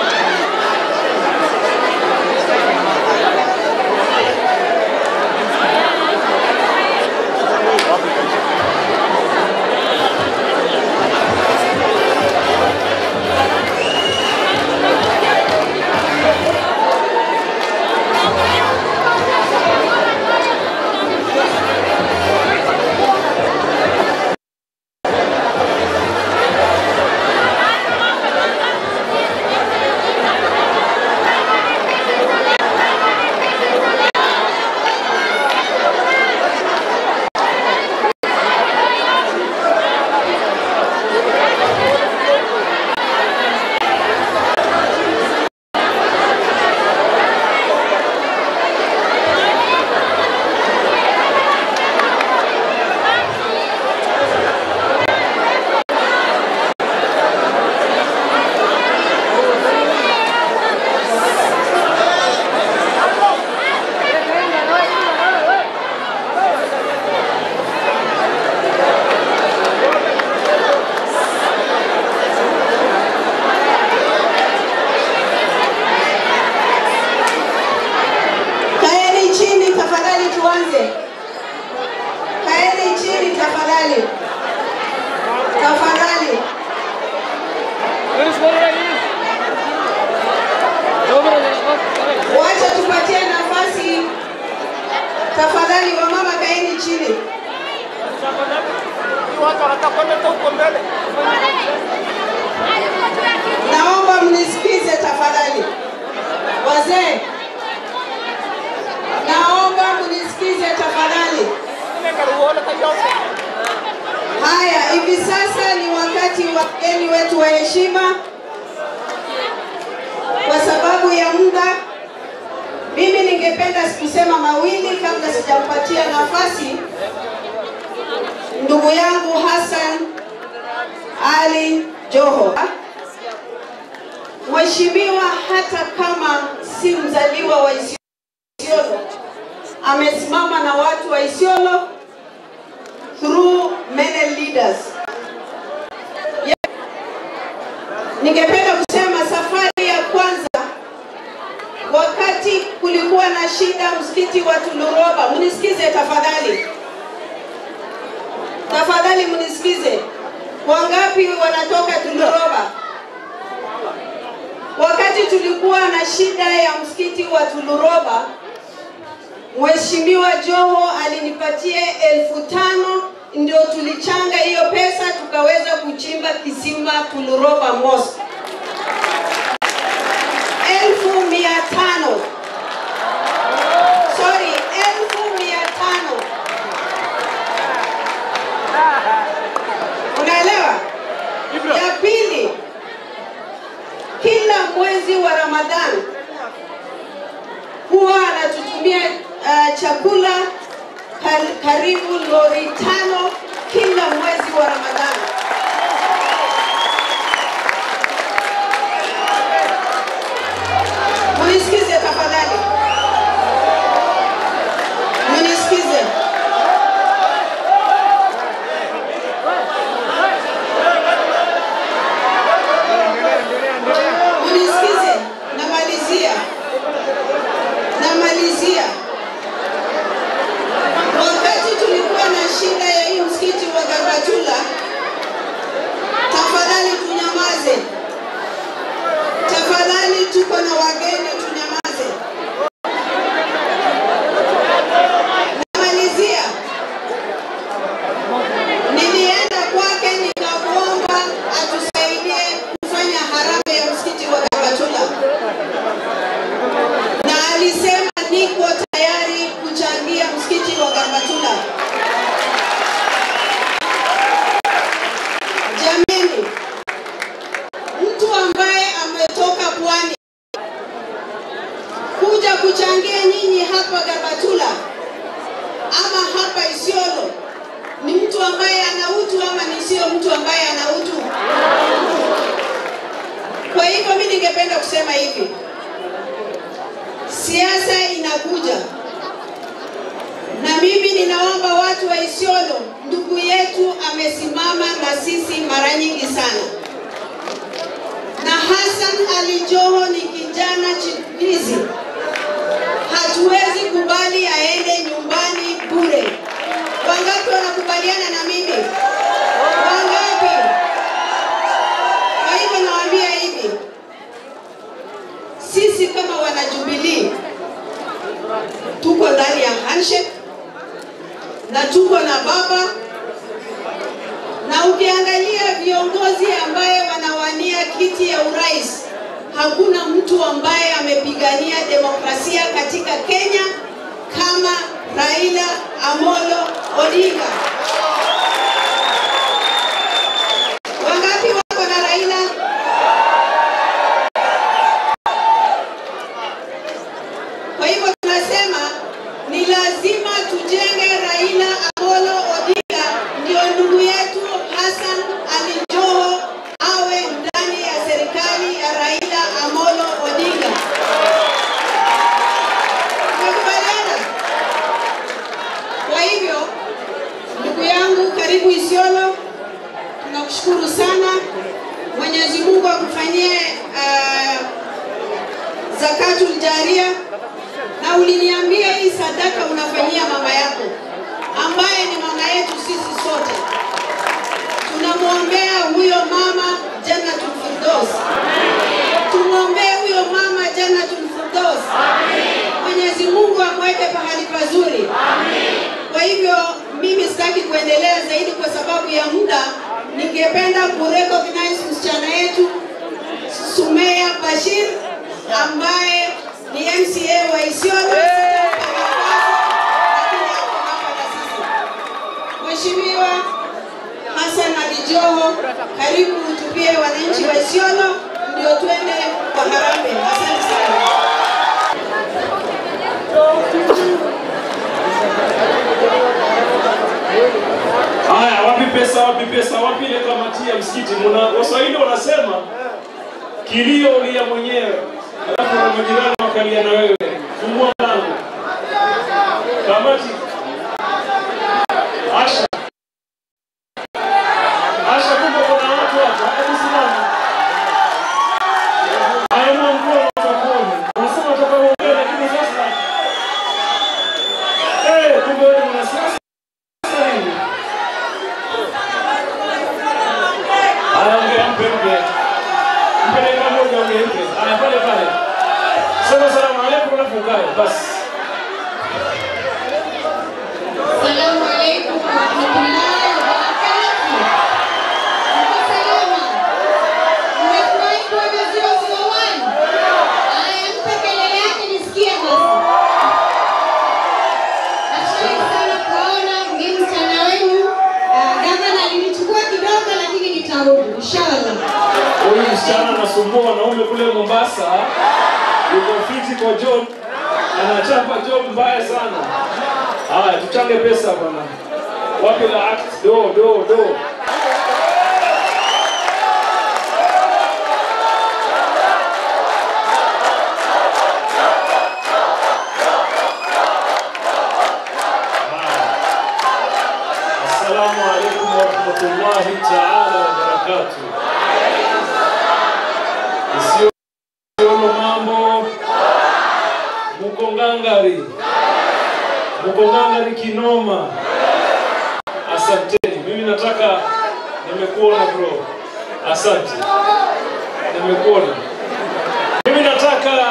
Kaeni chini tafadhali, tuanze. Kaeni chini tafadhali, tafadhali. Wacha tupatie nafasi tafadhali, wamama kaeni chini. Naomba mnisikize tafadhali, wazee. Naomba mnisikize tafadhali. Haya, hivi sasa ni wakati wa wageni wetu wa heshima. Kwa sababu ya muda, mimi ningependa kusema mawili kabla sijampatia nafasi ndugu yangu Hassan Ali Joho. Mheshimiwa, hata kama si mzaliwa wa Isiolo, amesimama na watu wa Isiolo through many leaders. Ya- Ningependa kusema safari ya kwanza, wakati kulikuwa na shida msikiti wa Tuluroba, mnisikize tafadhali, tafadhali mnisikize. Wangapi wanatoka Tuluroba? Wakati tulikuwa na shida ya msikiti wa Tuluroba, Mheshimiwa Joho alinipatia elfu tano ndio tulichanga hiyo pesa tukaweza kuchimba kisima Tuluroba Mosque. Elfu mia tano sorry, elfu mia tano Unaelewa? Ya pili, kila mwezi wa Ramadhani huwa anatutumia uh, chakula kar- karibu lori tano kila mwezi wa Ramadhani. Munisikize tafadhali, munisikize. Munisikize, namalizia, namalizia. Wakati tulikuwa na shida ya hii msikiti wa Garbatula hivi, siasa inakuja, na mimi ninaomba watu wa Isiolo, ndugu yetu amesimama na sisi mara nyingi sana, na Hassan Ali Joho ni kijana chipukizi, hatuwezi kubali aende nyumbani bure. Wangapi wanakubaliana na mimi? Wangapi? Kwa hivyo nawaambia hivi, sisi kama wanajubilii tuko ndani ya handshake na tuko na baba, na ukiangalia viongozi ambaye wanawania kiti ya urais, hakuna mtu ambaye amepigania demokrasia katika Kenya kama Raila Amolo Odinga. Wangapi wako na Raila? Kwa hivyo tunasema ni lazima tujenge Raila Amolo Odinga, ndio ndugu yetu Hassan Ali Joho awe ndani ya serikali ya Raila Amolo Odinga. Tumekubaliana? Kwa hivyo ndugu yangu, karibu Isiolo, tunakushukuru sana. Mwenyezi Mungu akufanyie uh, zakatul jaria, na uliniambia hii sadaka unafanyia mama yako ambaye ni mama yetu sisi sote. Tunamwombea huyo mama Jannatul Firdaus, tumwombee huyo mama Jannatul Firdaus. Mwenyezi Mungu amweke pahali pazuri. Kwa hivyo mimi sitaki kuendelea zaidi kwa sababu ya muda. Ningependa kurecognize msichana yetu Sumea Bashir ambaye ni MCA wa Isiolo. Sitampa nafasi, lakini ako hapa na sisi. Mheshimiwa Hassan Ali Joho, karibu utupie wananchi wa Isiolo ndio twende kwa harambee. Asante sana. Haya, wapi pesa, wapi pesa, wapi ile kamati ya msikiti? Muna Waswahili wanasema kilio ulia mwenyewe, alafu na majirani wakalia na wewe. Fungua mlango. Kamati. Asha. Asha, kumbe kuna watu hapa. Hebu simama. Haya, mwanguo watakuona. Unasema utakaoongea, lakini sasa eh, kumbe wewe ni mwanasiasa nini? Anaongea mpe mpe. Mpe dakika moja ongee mpe. Aya pale pale. Sema salamu alaykum alafu ukae basi. Salamu alaikum warahmatullahi wabarakatuh. Mko salama? Mmefurahi kuona 001? Haya, mpe kelele yake nisikie basi. Nafurahi sana kuwaona mgeni msichana wenu. Ah, Gavana alinichukua kidogo lakini nitarudi inshallah. Huyu msichana anasumbua wanaume kule Mombasa. Yuko fiti kwa job. Anachapa job mbaya sana. Haya, tuchange pesa bwana. Wapi la act? Do do do. Assalamu alaikum warahmatullahi taala wabarakatuh. Isiolo mambo, muko ngangari, muko ngangari kinoma. Asanteni, mimi nataka, nimekuona bro, asante, nimekuona. Mimi nataka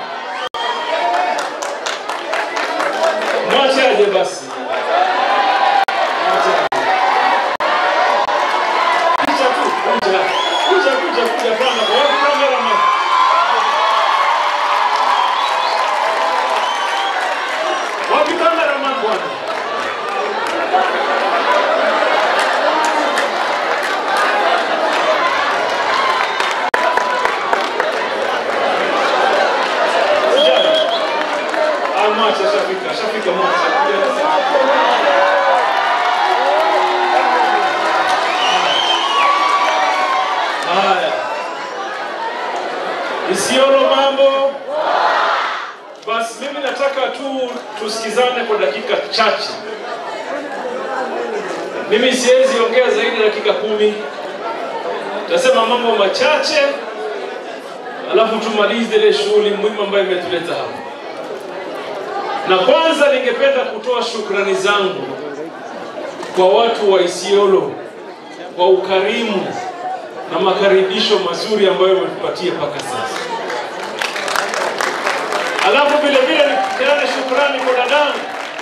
mwache aje basi. Mwache aje. Kuja tu, kuja. Kuja, kuja, kuja bwana. Kwa wapi cameraman? Wapi cameraman bwana? Sijali. Ah, mwache, ashafika, ashafika mwache. Kuja. nataka tu tusikizane kwa dakika chache. Mimi siwezi ongea zaidi ya dakika kumi. Tasema mambo machache, alafu tumalize ile shughuli muhimu ambayo imetuleta hapa. Na kwanza ningependa kutoa shukrani zangu kwa watu wa Isiolo kwa ukarimu na makaribisho mazuri ambayo wametupatia mpaka sasa. Alafu vile vile nipeane shukrani kwa dadangu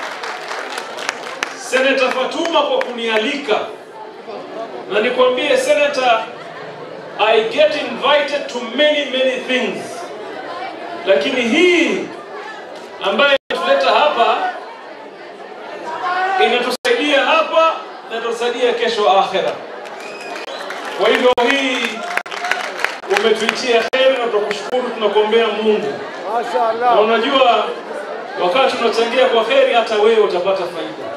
Seneta Fatuma kwa kunialika, na nikwambie Senator, I get invited to many many things, lakini hii ambayo inatuleta hapa inatusaidia hapa na inatusaidia kesho akhera. Kwa hivyo hii umetuitia heri na tunakushukuru, tunakuombea Mungu. Na unajua wakati tunachangia kwa heri, hata wewe utapata faida.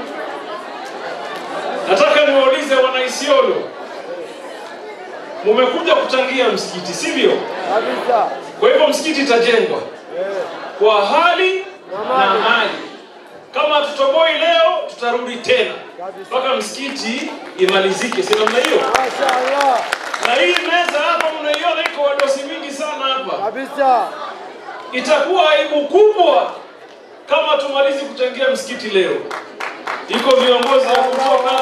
Nataka niwaulize wana Isiolo, mumekuja kuchangia msikiti, sivyo? Kwa hivyo msikiti itajengwa kwa hali na mali. Kama tutoboi leo, tutarudi tena mpaka msikiti imalizike, si namna hiyo? Na hii meza hapa mnaiona iko wadosi mingi sana hapa kabisa. Itakuwa aibu kubwa kama tumalizi kuchangia msikiti leo. Iko viongozi wa kutoka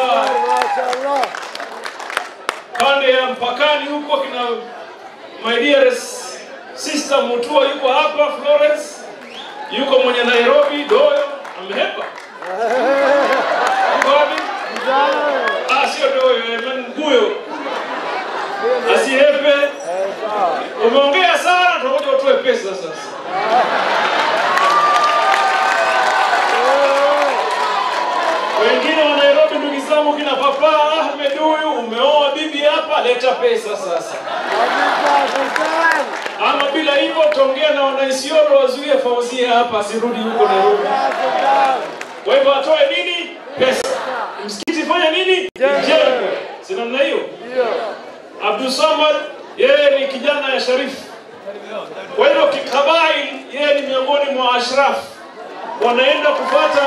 pande ya mpakani huko, kina my dearest sister Mutua yuko hapa, Florence yuko mwenye Nairobi, Doyo amehepa yuko wapi? Ah, sio Doyo, eh, Mguyo asihepe. Umeongea sana, tunangoja utoe pesa sasa. Wengine wa Nairobi, ndugu zangu, kina Papa Ahmed huyu, umeoa bibi hapa, leta pesa sasa. Ama bila hivyo utaongea na wanaisiolo wazuie Fauzia hapa asirudi huko Nairobi. Kwa hivyo atoe nini? Pesa. Msikiti fanya nini? Jengwe. Si namna hiyo? Abdul Samad yeye ni kijana ya Sharifu. Kwa hivyo kikabail, yeye ni miongoni mwa ashraf, wanaenda kupata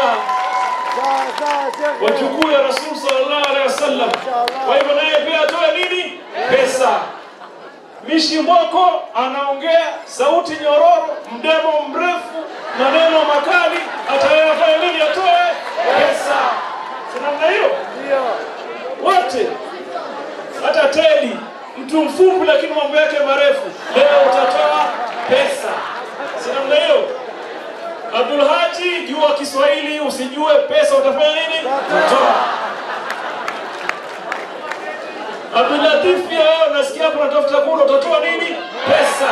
wajukuu ya Rasul sallallahu alaihi wasallam. Kwa hivyo naye pia atoe nini? Pesa. Mishi Mwoko anaongea sauti nyororo, mdemo mrefu, maneno makali, ataye atoe nini? Atoe pesa. Si namna hiyo? Wote hata Teddy mtu mfupi lakini mambo yake marefu, leo utatoa pesa. Si namna hiyo? Abdul Haji, jua Kiswahili, usijue pesa utafanya nini? Utatoa. Abdul Latif, pia wewe unasikia hapo unatafuta kula, utatoa nini? Pesa.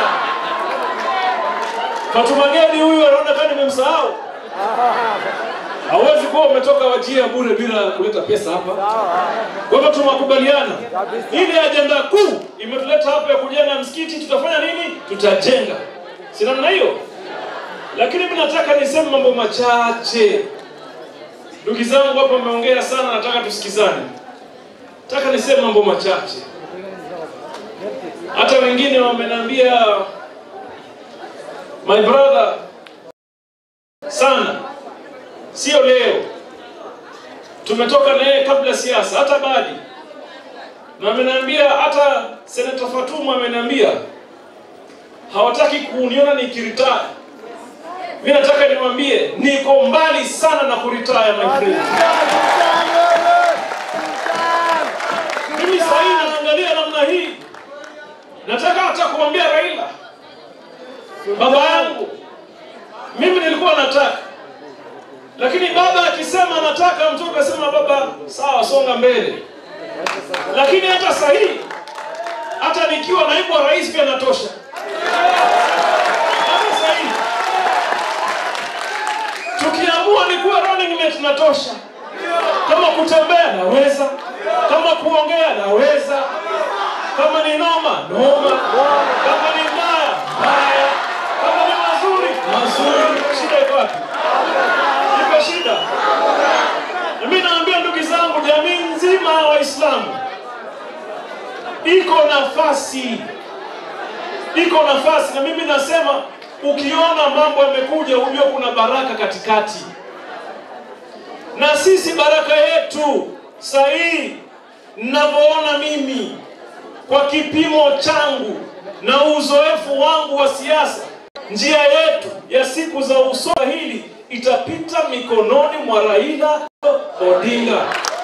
Fatuma Gedi huyu anaona kama nimemsahau. Hauwezi kuwa umetoka wajia bure bila kuleta pesa hapa. Kwa hivyo tumekubaliana ile ajenda kuu imetuleta hapa ya kujenga msikiti, tutafanya nini? Tutajenga, si namna hiyo? Lakini mimi nataka niseme mambo machache. Ndugu zangu hapa wameongea sana, nataka tusikizane. Nataka niseme mambo machache. Hata wengine wameniambia my brother sana sio leo, tumetoka na yeye kabla siasa, hata badi na ameniambia, hata seneta Fatuma ameniambia hawataki kuniona nikiritaya. Mimi nataka niwaambie niko mbali sana na kuritaya, my friend. Mimi sasa hivi naangalia namna hii, nataka hata kumwambia Raila, baba yangu, mimi nilikuwa nataka lakini baba akisema nataka, mtoto akasema baba, sawa, songa mbele. Lakini hata sahihi, hata nikiwa naibu wa rais pia natosha. Hata sahihi tukiamua nikuwa running mate natosha. Kama kutembea naweza, kama kuongea naweza, kama ni noma noma, kama ni mbaya mbaya, kama ni mazuri mazuri. Shida iko wapi? Iko shida. Na mimi naambia ndugu zangu, jamii nzima ya Waislamu iko nafasi, iko nafasi, na mimi nasema ukiona mambo yamekuja, ujue kuna baraka katikati. Na sisi baraka yetu sahihi, ninavyoona mimi kwa kipimo changu na uzoefu wangu wa siasa, njia yetu ya siku za usoni hili itapita mikononi mwa Raila Odinga.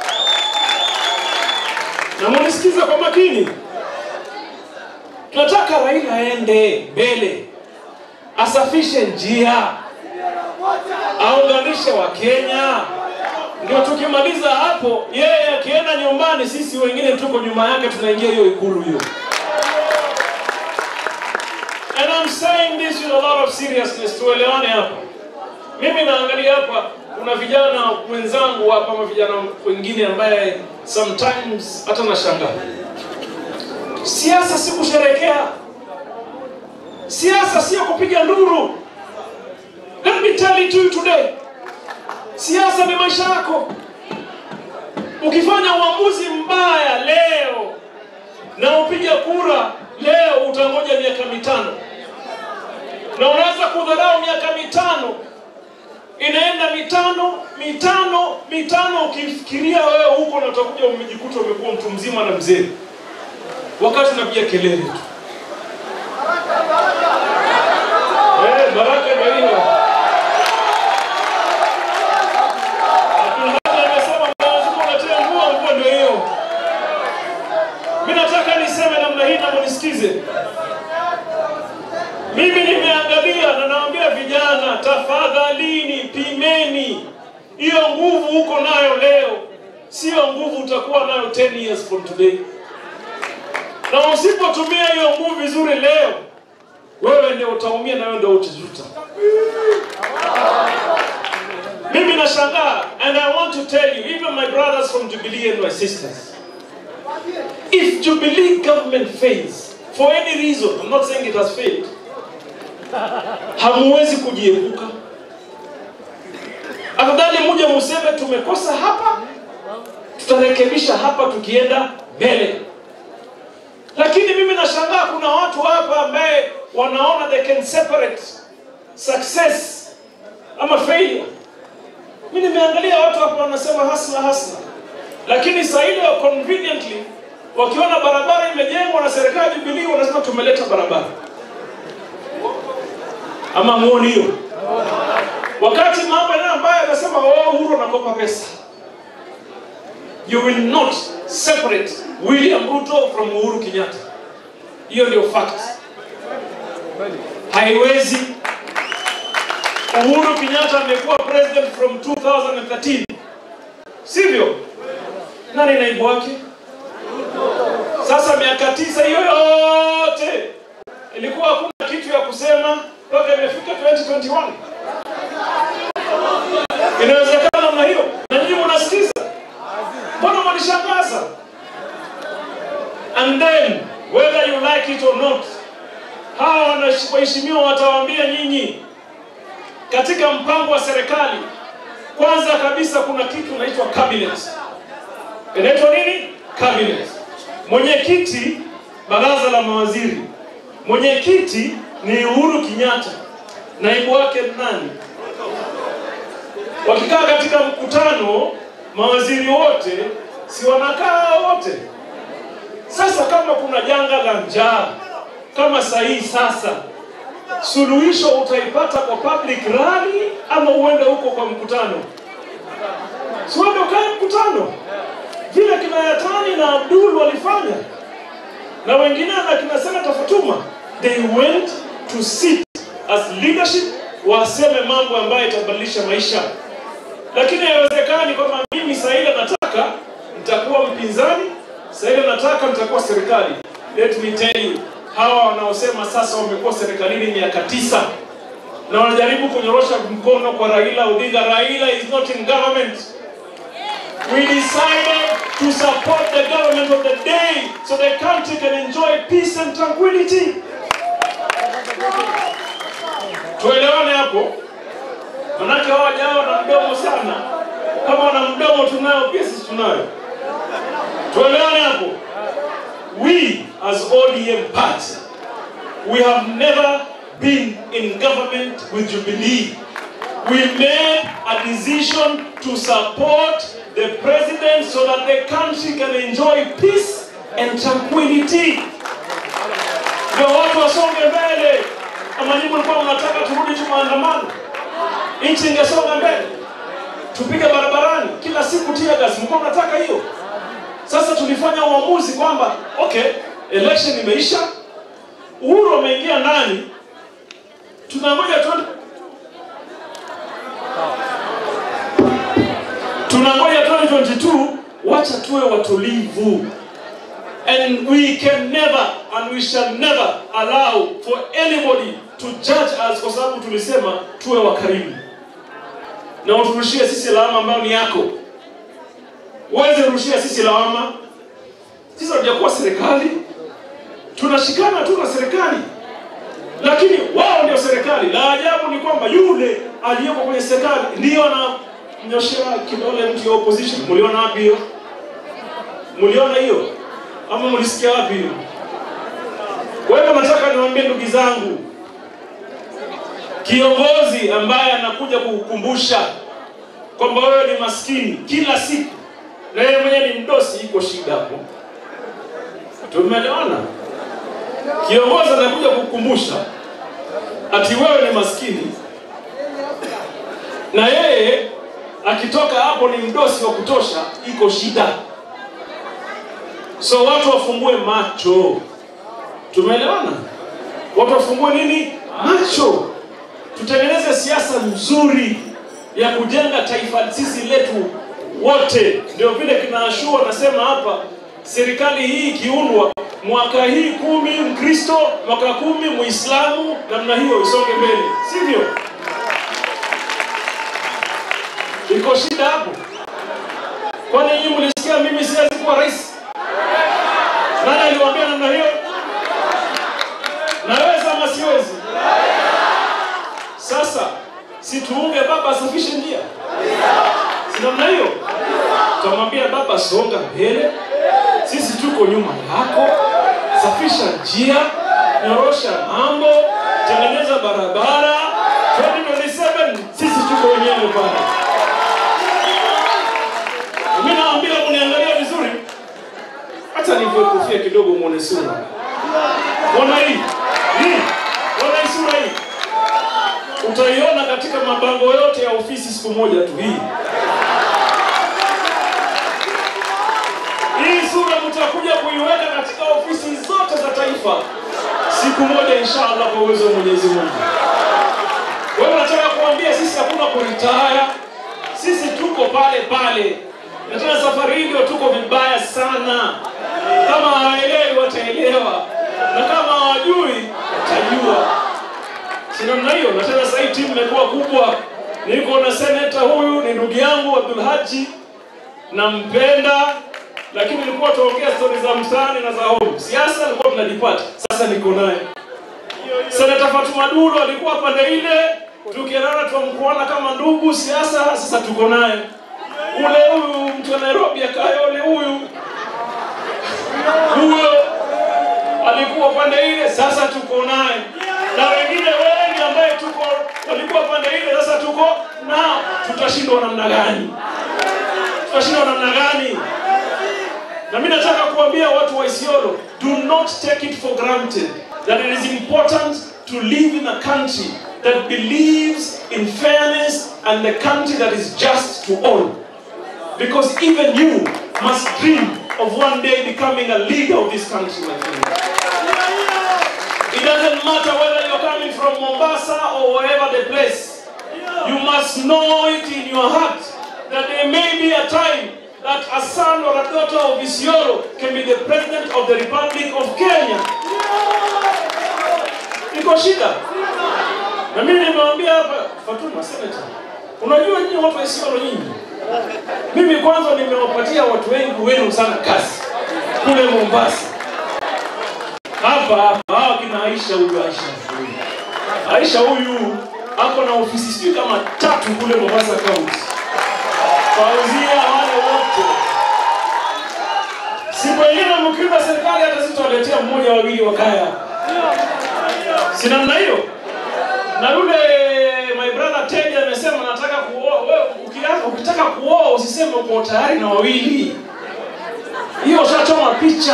Na munisikiza kwa makini, tunataka Raila aende mbele, asafishe njia, aunganishe Wakenya. Ndio tukimaliza hapo, yeye akienda nyumbani, sisi wengine tuko nyuma yake, tunaingia hiyo ikulu hiyo. And I'm saying this with a lot of seriousness, tuelewane hapa. Mimi naangalia hapa, kuna vijana wenzangu hapa, ama vijana wengine ambaye sometimes hata nashangaa. Siasa si kusherekea, siasa sio kupiga nduru. Let me tell it to you today, siasa ni maisha yako. Ukifanya uamuzi mbaya leo na upige kura leo, utangoja miaka mitano, na unaweza kudharau miaka mitano inaenda mitano mitano mitano, ukifikiria wewe huko na utakuja umejikuta umekuwa mtu mzima na mzee, wakati unapiga kelele tu. Eh, baraka ndio hiyo. Abdulhadi amesema Mwenyezi Mungu anatia mvua, mvua ndio hiyo. Mimi nataka niseme namna hii na munisikize. Mimi nimeangalia na naambia vijana, tafadhalini, pimeni hiyo nguvu uko nayo leo, sio nguvu utakuwa nayo 10 years from today. Na usipotumia hiyo nguvu vizuri leo, wewe ndio utaumia na wewe ndio utajuta. Mimi nashangaa, and I want to tell you, even my brothers from Jubilee and my sisters, if Jubilee government fails for any reason, I'm not saying it has failed, hamuwezi kujiepuka. Afadhali muje museme tumekosa hapa, tutarekebisha hapa tukienda mbele. Lakini mimi nashangaa kuna watu hapa ambaye wanaona they can separate success ama failure. Mimi nimeangalia watu hapa wanasema hasla hasla, lakini saa ile conveniently wakiona barabara imejengwa na serikali Jubilee wanasema tumeleta barabara ama muoni hiyo? Wakati mambo yanayo ambayo anasema oh, Uhuru anakopa pesa. You will not separate William Ruto from Uhuru Kenyatta. Hiyo ndio fact. Haiwezi. Uhuru Kenyatta amekuwa president from 2013, sivyo? Nani naibu wake? Sasa miaka tisa hiyo yote ilikuwa hakuna kitu ya kusema mpaka imefika 2021. Inawezekana namna hiyo, na nyinyi mnasikiza, mbona mwanishangaza? And then whether you like it or not, hawa wanash- waheshimiwa watawaambia nyinyi, katika mpango wa serikali, kwanza kabisa kuna kitu inaitwa cabinet. Inaitwa nini? Cabinet. Mwenyekiti baraza la mawaziri, mwenyekiti ni Uhuru Kenyatta, naibu wake ni nani? Wakikaa katika mkutano, mawaziri wote si wanakaa wote? Sasa kama kuna janga la njaa kama sahii sasa, suluhisho utaipata kwa public rally ama uende huko kwa mkutano? Si uende ukae mkutano vile kina Yatani na Abdul walifanya na wengine na kina Senator Fatuma, they went to sit as leadership, waseme mambo ambayo itabadilisha maisha. Lakini haiwezekani kwamba mimi Saida nataka nitakuwa mpinzani, Saida nataka nitakuwa serikali. Let me tell you, hawa wanaosema sasa wamekuwa serikalini miaka tisa na wanajaribu kunyorosha mkono kwa Raila Odinga. Raila is not in government. We decided to support the government of the day so the country can enjoy peace and tranquility. Tuelewane hapo, manake hawa jawa wana mdomo sana. Kama wana mdomo tunayo, pia sisi tunayo. Tuelewane hapo. We as ODM party, we have never been in government with Jubilee. We made a decision to support the president so that the country can enjoy peace and tranquility. Ndio watu wasonge mbele. Kama nyinyi mlikuwa mnataka turudi tu maandamano, nchi ingesonga mbele, tupige barabarani kila siku tear gas, mlikuwa mnataka hiyo? Sasa tulifanya uamuzi kwamba okay, election imeisha, Uhuru ameingia ndani, tunangoja tuone tunangoja 2022 wacha tuwe watulivu and we can never and we shall never allow for anybody to judge us kwa sababu tulisema tuwe wakarimu na uturushie sisi lawama ambayo ni yako uweze rushia sisi lawama sisi hatujakuwa serikali tunashikana tu na serikali lakini wao ndio serikali la ajabu ni kwamba yule aliyeko kwenye serikali ndiyo anamnyoshea kidole mtu ya opposition mliona wapi hiyo mliona hiyo ama mlisikia wapi hiyo kwa hivyo nataka niwaambie ndugu zangu kiongozi ambaye anakuja kukukumbusha kwamba wewe ni maskini kila siku na yeye mwenyewe ni mdosi iko shida hapo tumeelewana kiongozi anakuja kukukumbusha ati wewe ni maskini na yeye akitoka hapo ni mdosi wa kutosha iko shida so watu wafungue macho tumeelewana watu wafungue nini macho tutengeneze siasa nzuri ya kujenga taifa sisi letu wote ndio vile kinaashua nasema hapa serikali hii ikiundwa mwaka hii kumi mkristo mwaka kumi muislamu namna hiyo isonge mbele sivyo iko shida hapo kwani nyinyi mlisikia mimi siwezi kuwa rais nani aliwaambia namna hiyo naweza ama siwezi sasa situunge baba asafishe njia si namna hiyo tutamwambia baba songa mbele sisi tuko nyuma yako safisha njia nyorosha mambo tengeneza barabara 2027 sisi tuko wenyewe pale mi naambia uniangalia vizuri hata nivue kofia kidogo mwone sura mwona hii hii mwona hii sura hii utaiona katika mabango yote ya ofisi siku moja tu hii hii sura mtakuja kuiweka katika ofisi zote za taifa siku moja inshallah kwa uwezo wa mwenyezi mungu wewe nataka kuambia sisi hakuna kuritaya sisi tuko pale pale na tena safari hii ndio tuko vibaya sana kama hawaelewi wataelewa na kama hawajui watajua si namna hiyo na tena sasa hii timu imekuwa kubwa niko na seneta huyu ni ndugu yangu Abdul Haji nampenda lakini nilikuwa tuongea stori za mtaani na za home siasa nilikuwa tunajipata sasa niko naye seneta Fatuma Dulu alikuwa pande ile tukielana tunamkuana kama ndugu siasa sasa tuko naye ule huyu mtu wa Nairobi akayole huyu huyo alikuwa pande ile sasa tuko naye na wengine wengi ambaye tuko walikuwa pande ile sasa tuko nao tutashindwa namna gani tutashindwa namna gani na mimi nataka kuambia watu wa Isiolo do not take it for granted that it is important to live in a country that believes in fairness and the country that is just to all because even you must dream of one day becoming a leader of this country my friend it doesn't matter whether you're coming from Mombasa or wherever the place you must know it in your heart that there may be a time that a son or a daughter of Isiolo can be the president of the Republic of Kenya. Iko shida. Na mimi nimewambia hapa Fatuma Senator, unajua nyinyi watu wa Isiolo nyinyi, mimi kwanza nimewapatia watu wengi wenu sana kazi kule Mombasa, hapa hapa hawa kina Aisha huyu Aisha huyu Aisha huyu ako na ofisi sijui kama tatu kule Mombasa County kuwauzia wale wote. Siku ingine mkiunda serikali, hata sitawaletea mmoja wawili wakaya, si namna hiyo? na yule my brother Teddy amesema nataka kuoa. Wewe ukitaka ukitaka kuoa usiseme uko tayari na wawili, hiyo ushachoma picha.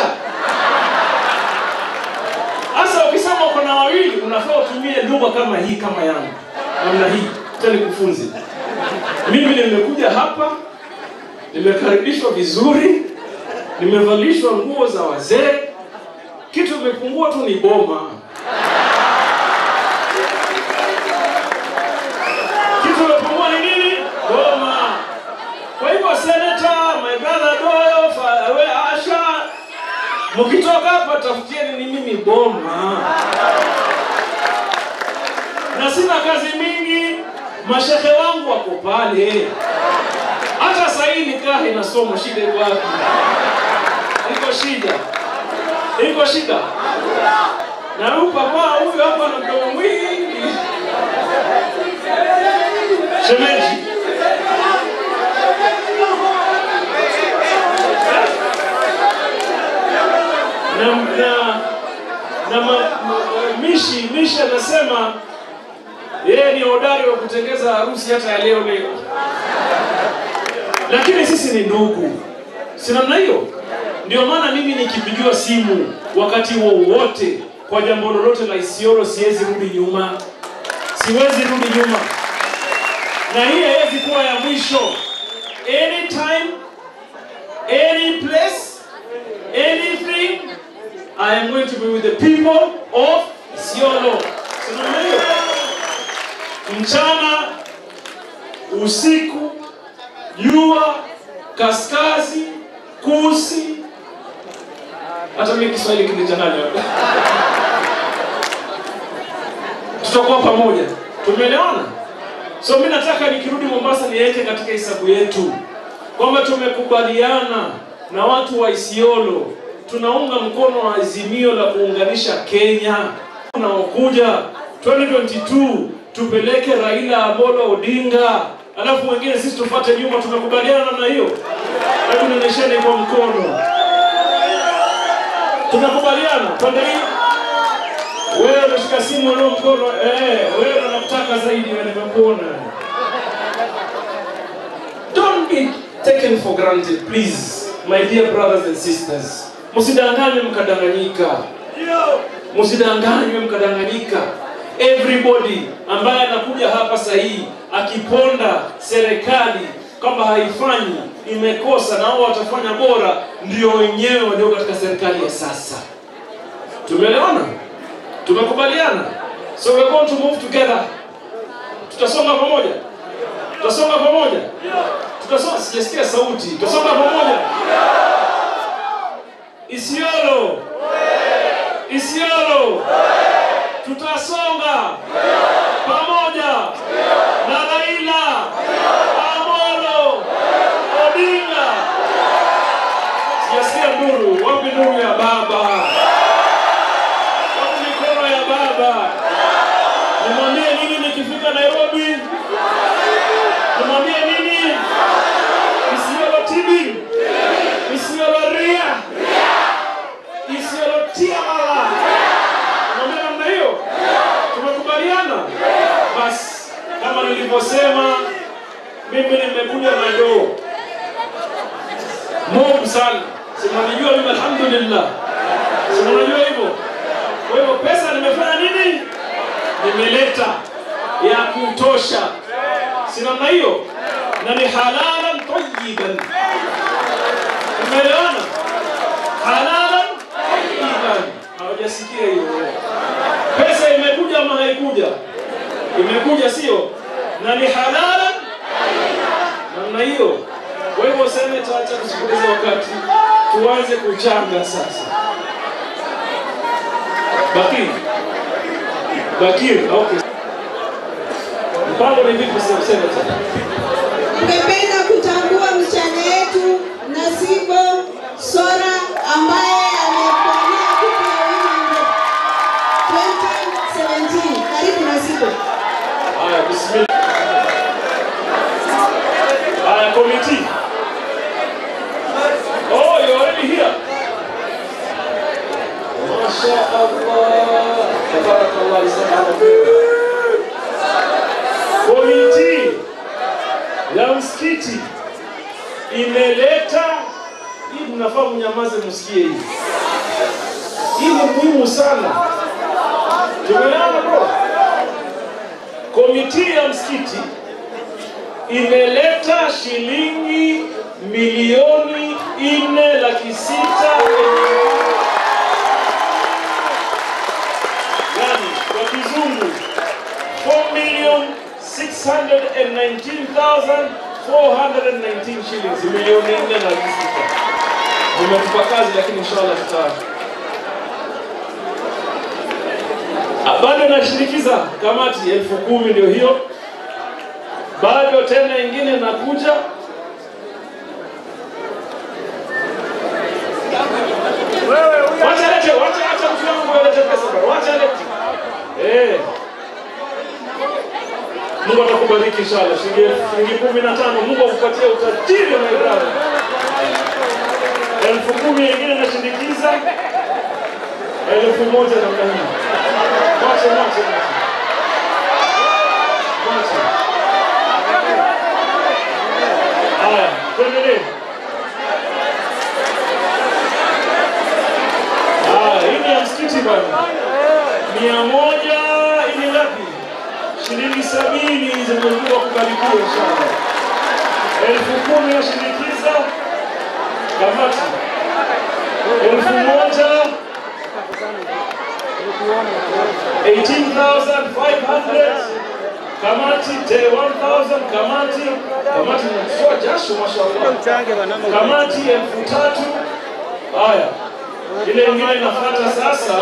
Sasa ukisema uko na wawili, unafaa utumie lugha kama hii, kama yangu, namna hii. Acha nikufunze. Mimi nimekuja hapa, nimekaribishwa vizuri, nimevalishwa nguo za wazee. Kitu imepungua tu ni boma. Kitu imepungua ni nini? Boma. Kwa hivyo senator, my brother Doyo, fa- we Asha, mkitoka hapa tafutieni ni mimi boma. Na sina kazi mingi, mashehe wangu wako pale. Hata sasa hii nikaa inasoma, shida iko wapi? Iko shida, iko shida. Na huyu papa huyu hapa na mdomo mwingi, shemeji na, na, na ma, ma, Mishi Mishi anasema yeye ni hodari wa kutengeza harusi hata ya leo leo, lakini sisi ni ndugu, si namna hiyo? Ndio maana mimi nikipigiwa simu wakati wowote kwa jambo lolote la Isiolo, siwezi rudi nyuma, siwezi rudi nyuma, na hii haiwezi kuwa ya mwisho. Anytime, any place, anything, I am going to be with the people of Isiolo. Si namna hiyo? mchana, usiku, jua, kaskazi, kusi, hata mimi Kiswahili kilichanganywa. Tutakuwa pamoja, tumeelewana? So mimi nataka nikirudi Mombasa niweke katika hesabu yetu kwamba tumekubaliana na watu wa Isiolo, tunaunga mkono wa azimio la kuunganisha Kenya unaokuja 2022 tupeleke Raila Amolo Odinga, alafu wengine sisi tufuate nyuma. Tumekubaliana namna hiyo? Hebu nionyesheni kwa mkono. Tumekubaliana pande hii. Wewe unashika simu leo mkono, eh, wewe unakutaka zaidi, wewe nimekuona. Don't be taken for granted, please, my dear brothers and sisters. Msidanganywe mkadanganyika. Msidanganywe mkadanganyika. Everybody ambaye anakuja hapa sahihi akiponda serikali kwamba haifanyi imekosa na wao watafanya bora, ndio wenyewe walio katika serikali ya sasa. Tumeelewana? Tumekubaliana? So we're going to move together. Tutasonga pamoja, tutasonga pamoja, tutasonga. Sijasikia sauti. Tutasonga pamoja. Isiolo, Isiolo, tutasonga pamoja na Raila Amolo Odinga. Sijasikia nduru. Wapi nduru ya baba? Wapi mikono ya baba? Nimwambie nini nikifika Nairobi? Nimwambie nini? Isiolo tibi, Isiolo ria, Isiolo tiamala. Nimwambie namna hiyo. Tumekubaliana? Basi kama nilivyosema, mimi nimekuja na doo mob sana, sinanijua mimi, alhamdulillah, sinanijua hivyo. Kwa hivyo pesa nimefanya nini? Nimeleta ya kutosha, si namna hiyo, na ni halalan tayyiban. Umeelewana? Halalan tayyiban. Hawajasikia hiyo pesa imekuja ama haikuja? Imekuja, sio? Na ni halalan namna hiyo. Kwa hivyo seneta, acha tusipoteze wakati, tuanze kuchanga sasa. Bakir, Bakir, okay. Mpango ni vipi sasa, seneta? Tungependa kutambua msichana yetu Nasibo Sora ambaye ameponia kupe ya Women Rep 2017. Karibu Nasibo. Haya, bismillah. Haya, committee. Oh, you're already here. Masha Allah. Tabarakallah, jazakallah khair. Komiti ya msikiti imeleta hii, mnafaa mnyamaze, msikie hii. Hii ni muhimu sana. Tumeelewana bro? Komiti ya msikiti imeleta shilingi milioni nne laki sita yani kwa kizungu 4 million 619,419 shillings, milioni nne na laki sita. Umetupa kazi, lakini inshallah tuta Ah, bado nashirikiza kamati elfu kumi ndio hiyo, bado tena ingine nakuja Wacha lete, wacha acha mtu wangu alete pesa bwana. Wacha lete. Eh. Mungu atakubariki inshallah. Shilingi shilingi kumi na tano. Mungu akupatie utajiri my brother. Elfu kumi nyingine nashindikiza. Elfu moja namna hii. Wacha wacha wacha. Wacha. Haya, tuendelee. Ah, hii ni ya msikiti bwana. Mia moja hii ni ngapi? Shilingi sabini zimekuwa kubarikiwa inshallah. Elfu kumi yashindikiza kamati. Elfu moja 18,500 kamati te 1,000 kamati kamati msoa jasho mashallah kamati elfu tatu haya ile ingine inafuata sasa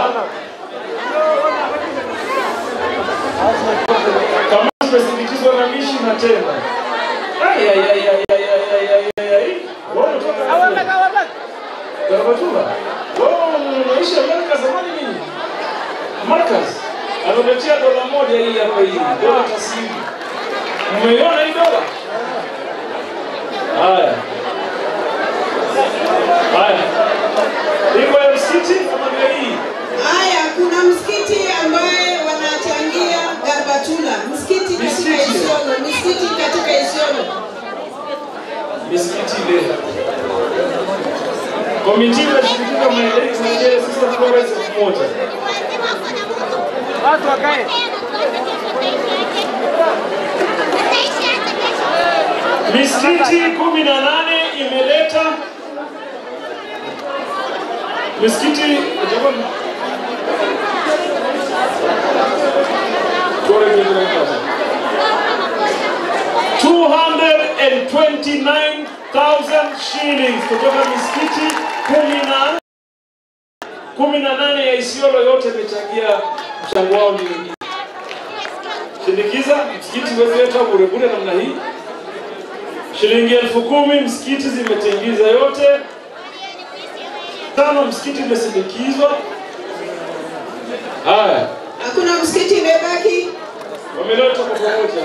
kamati imesindikizwa na mishi na tena Ai, ai, ai, ai, ai, ai, ai, ai, ai. Wewe unatoka wapi? Garabatula. Wewe unaishi Amerika zamani nini? Marcus ametetea dola moja hii hapa hii, dola taslimu. Umeiona hii dola? Haya. Haya. Iko ya msikiti kama vile hii. Haya, kuna msikiti ambaye wanachangia Garbatula, msikiti katika Misikiti. Isiolo, misikiti katika Isiolo. Misikiti ile. Komiti inashirikisha maendeleo maendeleo sasa Florence elfu moja. Watu wakae. Misikiti kumi na nane imeleta misikiti jamani, tuone vile tunapata. 229,000 shillings kutoka misikiti kumi na kumi na nane ya Isiolo yote imechangia mchango wao ni shindikiza msikiti wezileta bure bure namna hii shilingi elfu kumi msikiti zimetengiza yote tano msikiti imesindikizwa haya Hakuna msikiti imebaki. wameleta kwa pamoja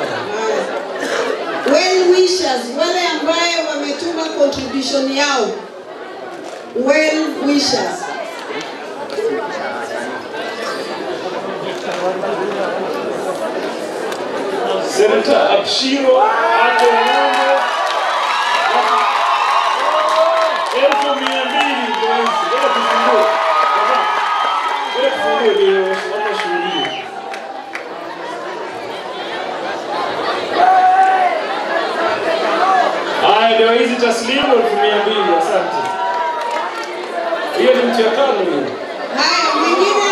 Well wishers, wale ambaye wametuma contribution yao. Well wishers. senata abshiro ato ng'ombe elfu mia mbili ndio hizi ngoja tufungue Baba, ngoja tufungue ndio watu washuhudie haya ndio hizi taslimu elfu mia mbili asante hiyo ni mtu ya tano hiyo Haya, mwingine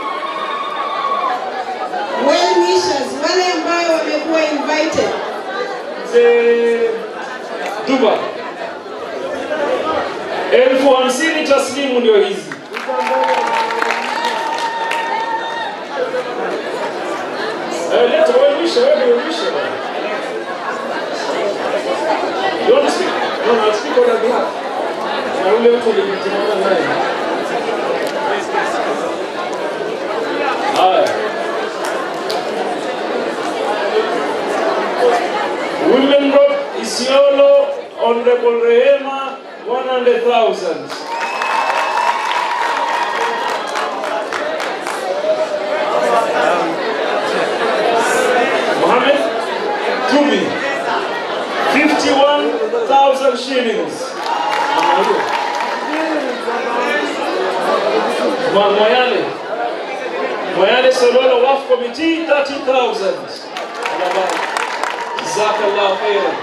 well wishers, wale ambayo wamekuwa invited. mzee Duba. Elfu hamsini taslimu ndio hizi. Eh, leta wewe mwisho, wewe ndio mwisho. You want to speak? No, no, I'll speak on your behalf. Na ule mtu ulimtimama naye. Haya. Women Rock Isiolo, Honorable Rehema, 100,000. Mohamed? Ma- Moyale. Moyale Sololo Waf Committee 30,000. Jazakallah khairan.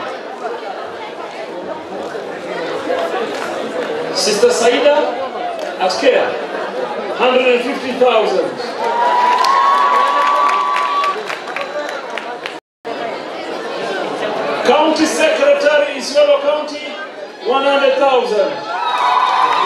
Sister Saida at Care 150,000. County Secretary Isiolo County 100,000.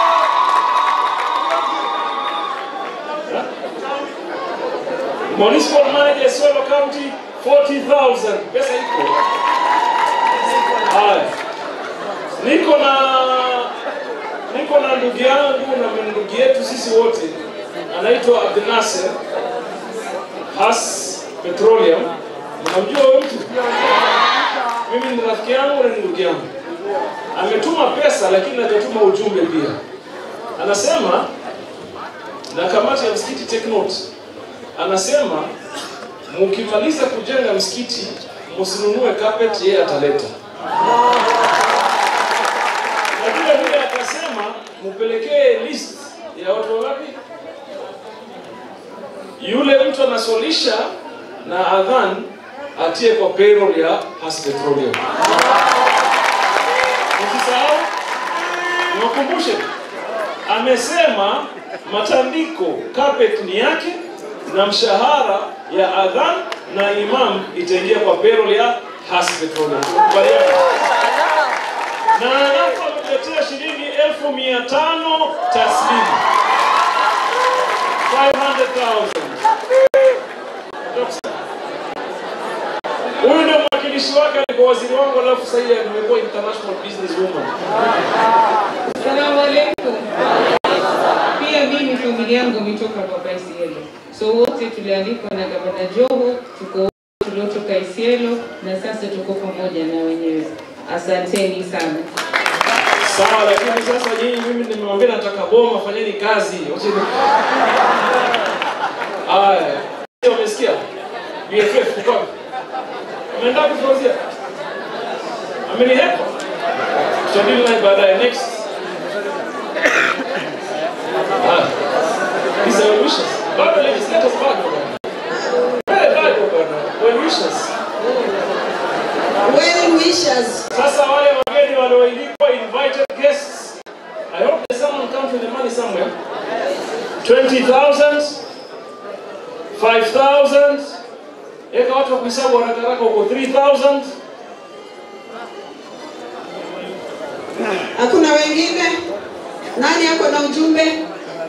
Municipal Manager Isiolo County 40,000. Pesa iko. Haya. Niko na niko na ndugu yangu na ndugu yetu sisi wote anaitwa Abdinasir Has Petroleum. Mnamjua huyo mtu? Mimi ni rafiki yangu na ni ndugu yangu. Ametuma pesa lakini hajatuma ujumbe pia. Anasema na kamati ya msikiti take note. Anasema mkimaliza kujenga msikiti msinunue carpet, yeye ataleta. Na vile vile akasema mpelekee list ya watu wangapi, yule mtu anasolisha na adhan atie kwa payroll ya Has Petroleum. Msisahau, niwakumbushe, amesema matandiko carpet ni yake na mshahara ya adhan na imam itaingia kwa payroll ya Has Petroleum. Tukubaliane. Na alafu ametuletea shilingi elfu mia tano taslimu 500,000. Huyu ndio mwakilishi wake, alikuwa waziri wangu, alafu sasa hivi amekuwa international business woman. Salamu alaikum. Pia mimi familia yangu imetoka kwa Isielo, so wote tulialikwa na gavana Joho, tuko wote tuliotoka Isielo na sasa tuko pamoja na wenyewe. Asanteni sana. Sawa, lakini sasa nyinyi, mimi nimewambia nataka boma, fanyeni kazi. Wacheni. Aya, umesikia? BFF uko wapi? Umeenda kufurahia? Amenihepa? Tutadili naye baadaye. Next. Ah. These are wishes. Bado legislators bado bwana. Eh, bado bwana. Well wishes. Well wishers. Sasa wale wageni walioilikwa invited guests. I hope there's someone counting the money somewhere. 20,000 5,000 Eka watu wa kuhesabu haraka haraka huko 3,000 Hakuna wengine? Nani ako na ujumbe?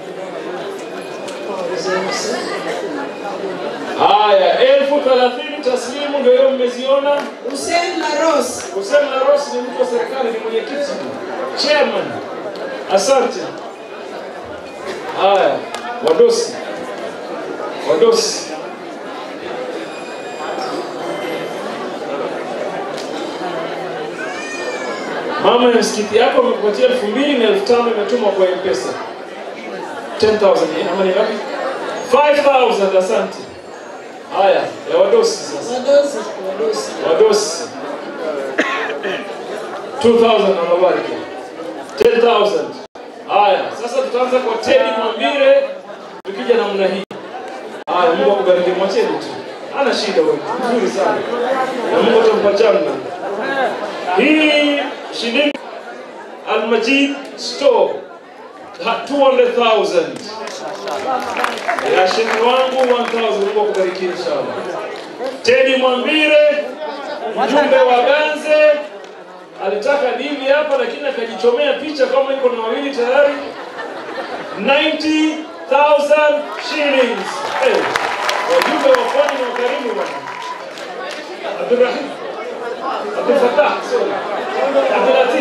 Haya, elfu thelathini taslimu ndio hiyo mmeziona. Hussein Laros. Hussein Laros ni mtu wa serikali, ni mwenyekiti, chairman. Asante. Haya, wadosi, wadosi. Mama ya msikiti yako amekupatia elfu mbili na elfu tano imetumwa kwa M-Pesa. 10,000 eh, ama ni ngapi? 5,000 asante. Haya, ya wadosi sasa. Wadosi, wadosi. Wadosi. 2000 na mabariki. 10000. Haya, sasa tutaanza kwa Teddy Mwambire tukija namna hii. Haya, Mungu akubariki mwacheni tu. Ana shida wewe. Nzuri sana. Na Mungu atampa janna. Hii shilingi Al-Majid Store ha- 200,000. Ya shilingi wangu 1000 Mungu akubariki inshallah. Teddy Mwambire mjumbe wa Ganze alitaka dili hapa lakini akajichomea picha kama iko na wawili tayari 90,000 shillings. Hey, wajumbe wa pwani na ukarimu bwana. Abdurrahim Abdul Fattah, sorry. Abdul Latif.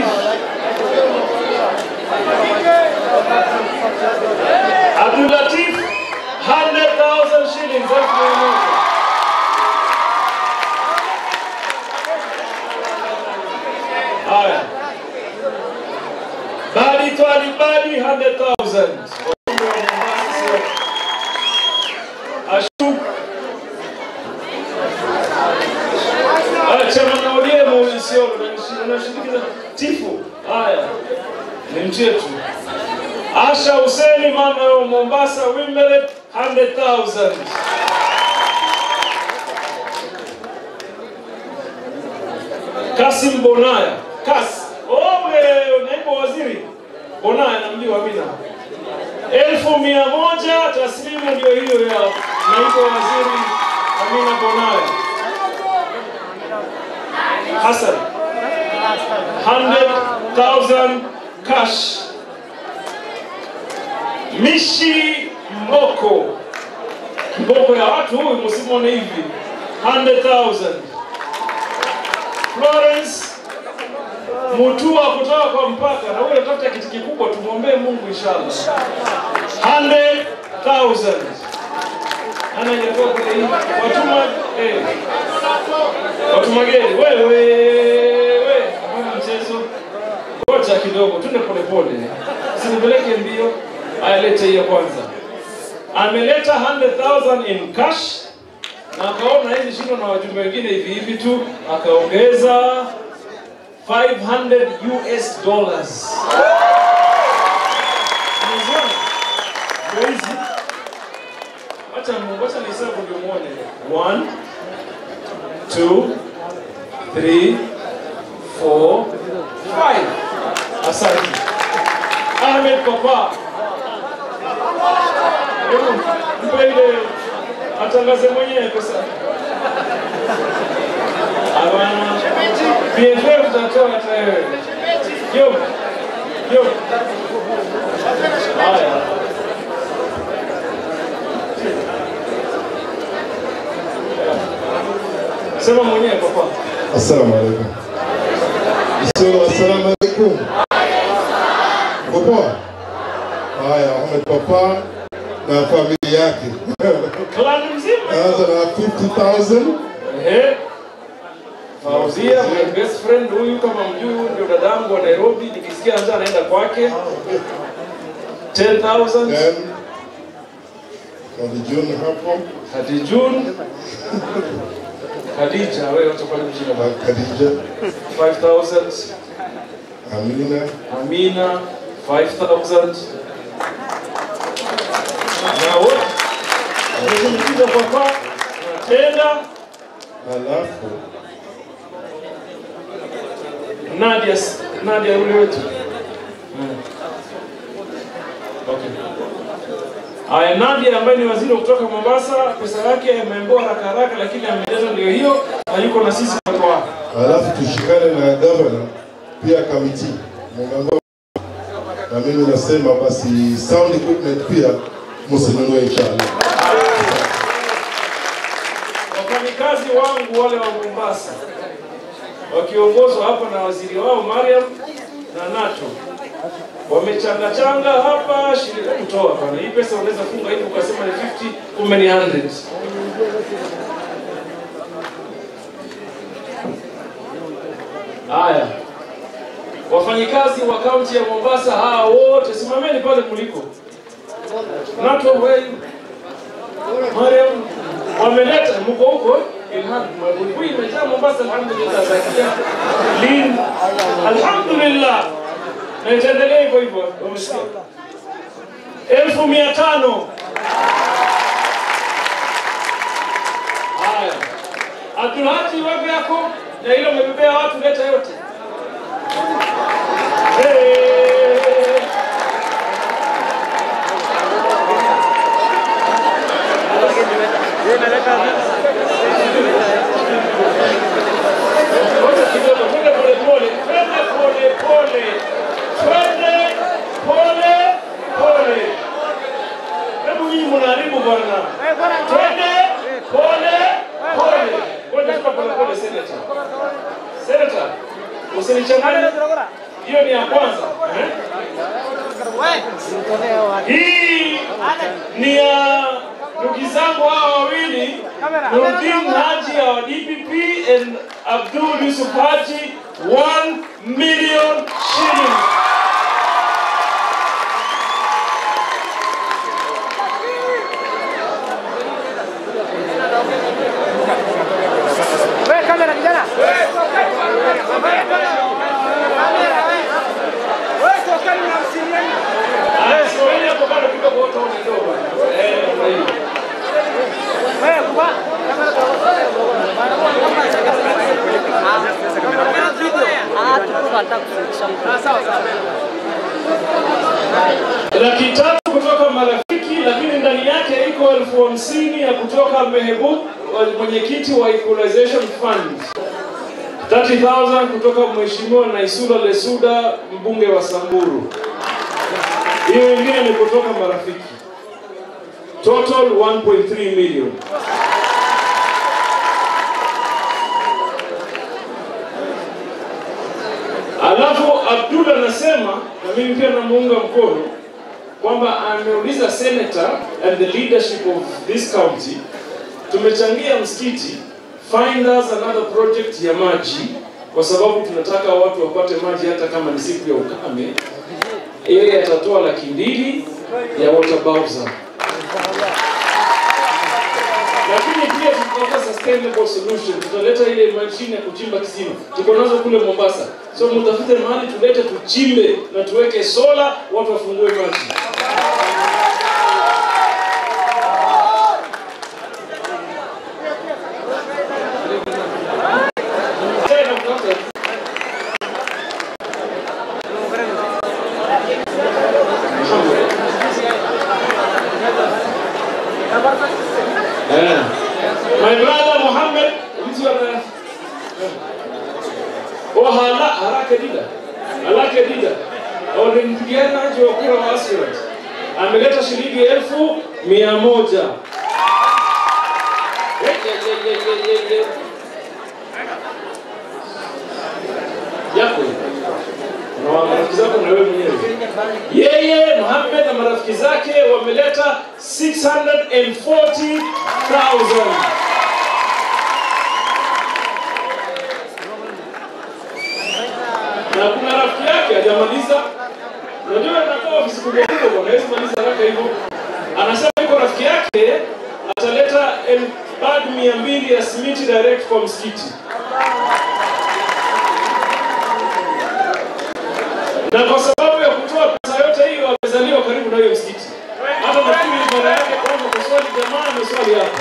Abdul Latif 100,000 shillings. Elfu mia moja. Haya. Bali Twali Bali 100,000. Ashu. Acha mnaolie Mauricio unashindikiza tifu. Haya. Ni mtu wetu. Asha Asha Huseni mama wa Mombasa Wimbledon 100,000. Kasim Bonaya. Kas. Oh, wewe naibu waziri. Bonaya namjua Amina. Elfu mia moja taslimu ndio hiyo ya naibu waziri Amina Bonaya. Hassan. 100,000 cash. Mishi Mboko. Mboko ya watu huyu msimwone hivi. 100,000. Florence Mutua kutoka kwa mpaka na huyo tafuta kitu kikubwa tumwombee Mungu inshallah. 100,000. Ana ingekuwa kule hivi. Watuma eh. Watuma geni. Wewe wewe hapana mchezo. Ngoja kidogo twende pole pole. Usinipeleke mbio. Aya lete hiyo kwanza. Ameleta 100,000 in cash na akaona hizi shindo na wajumbe wengine hivi hivi tu, akaongeza 500 US dollars. Umeziona? Ndio hizi. Acha Mungu, acha nihesabu ndio muone. 1 2 3 4 5 Asante. Ahmed Papa. Hebu mpe ile atangaze mwenyewe pesa. Hapana. BFF utatoa hata wewe. Yo. Yo. Haya. Sema mwenyewe papa. Assalamu alaikum. Sio, assalamu alaikum. Uko poa? Haya, Ahmed Papa na familia yake. Clan mzima. Naanza na 50,000. Ehe. Fauzia, my best friend huyu kama mjui huyu ndio dadangu wa Nairobi, nikisikia njaa anaenda kwake. 10,000. Then Khadijun hapo. Khadijun. Khadija, wewe wacha pale mjina na Khadija. 5,000. Amina. Amina 5,000. Na wote wamekuja kwa kwa na tena Halafu Nadia Nadia yule wetu. Okay. Aya, Nadia ambaye ni waziri wa kutoka Mombasa, pesa yake ameambiwa haraka haraka, lakini ameleta ndio hiyo, na yuko na sisi kwa kwa. halafu tushikane na gavana pia kamiti Mumeambiwa- na mimi nasema basi sound equipment pia msinunue inshallah. Wafanyikazi wangu wale wa Mombasa wakiongozwa hapa na waziri wao Mariam na Nato wamechanga changa hapa shilingi kutoa bana. Hii pesa unaweza funga hivi ukasema ni 50 kumbe ni 100. Haya, wafanyikazi wa kaunti ya Mombasa hawa wote simameni pale mliko. Nato wewe Mariam wameleta mko huko Ilham Mabulbuli imejaa Mombasa alhamdulillah zakia lin alhamdulillah na itaendelea hivyo hivyo umesikia elfu mia tano haya Abdulhaji wapi yako na hilo umebebea watu leta yote hey. Ngoja kidogo, twende pole pole, twende pole pole, twende pole pole. Hebu nyinyi mnaharibu bwana. Twende pole pole. Ngoja tuka pole pole, senator. Senator, usinichanganye. Hiyo ni ya kwanza. eh? Hii ni ya ndugu zangu hawa wawili Nurdin Haji wa DPP and Abdul Yusuf Haji 1 million shillings. Wewe kamera kijana. Wewe tokeni na msilieni. Haya, simameni elfu hamsini ya kutoka Mehbub, mwenyekiti wa Equalization Fund. 30,000 kutoka Mheshimiwa Naisula Lesuda, mbunge wa Samburu. Hiyo ingine ni kutoka marafiki. Total 1.3 million. Alafu Abdul anasema na mimi pia namuunga mkono kwamba ameuliza senator and the leadership of this county, tumechangia msikiti, find us another project ya maji, kwa sababu tunataka watu wapate maji hata kama ni siku ya ukame. Yeye atatoa laki mbili ya water bowser lakini pia tutapata sustainable solution. Tutaleta ile mashine ya kuchimba kisima, tuko nazo kule Mombasa. So mtafute mahali tulete, tuchimbe na tuweke sola, watu wafungue maji. Tena mtafute Eh. My brother Muhammad mtu ana Oh hala haraka dida. Haraka dida. Au ni mpiganaji wa kura wa aspirant. Ameleta shilingi elfu mia moja. Ye, ye, ye, ye, ye, ye, ye. Yako. Na marafiki zako na wewe mwenyewe. Yeye Muhammad na marafiki zake wameleta 640,000. Na kuna rafiki yake hajamaliza. Unajua anakuwa ofisi kubwa kubwa, hawezi maliza haraka hivyo. Anasema yuko rafiki yake ataleta el- bag mia mbili ya simiti direct kwa msikiti. na kwa sababu ya kutoa pesa yote hiyo amezaliwa karibu na hiyo msikiti. Hata nafikiri mara yake kwanza kuswali jamaa ameswali hapa.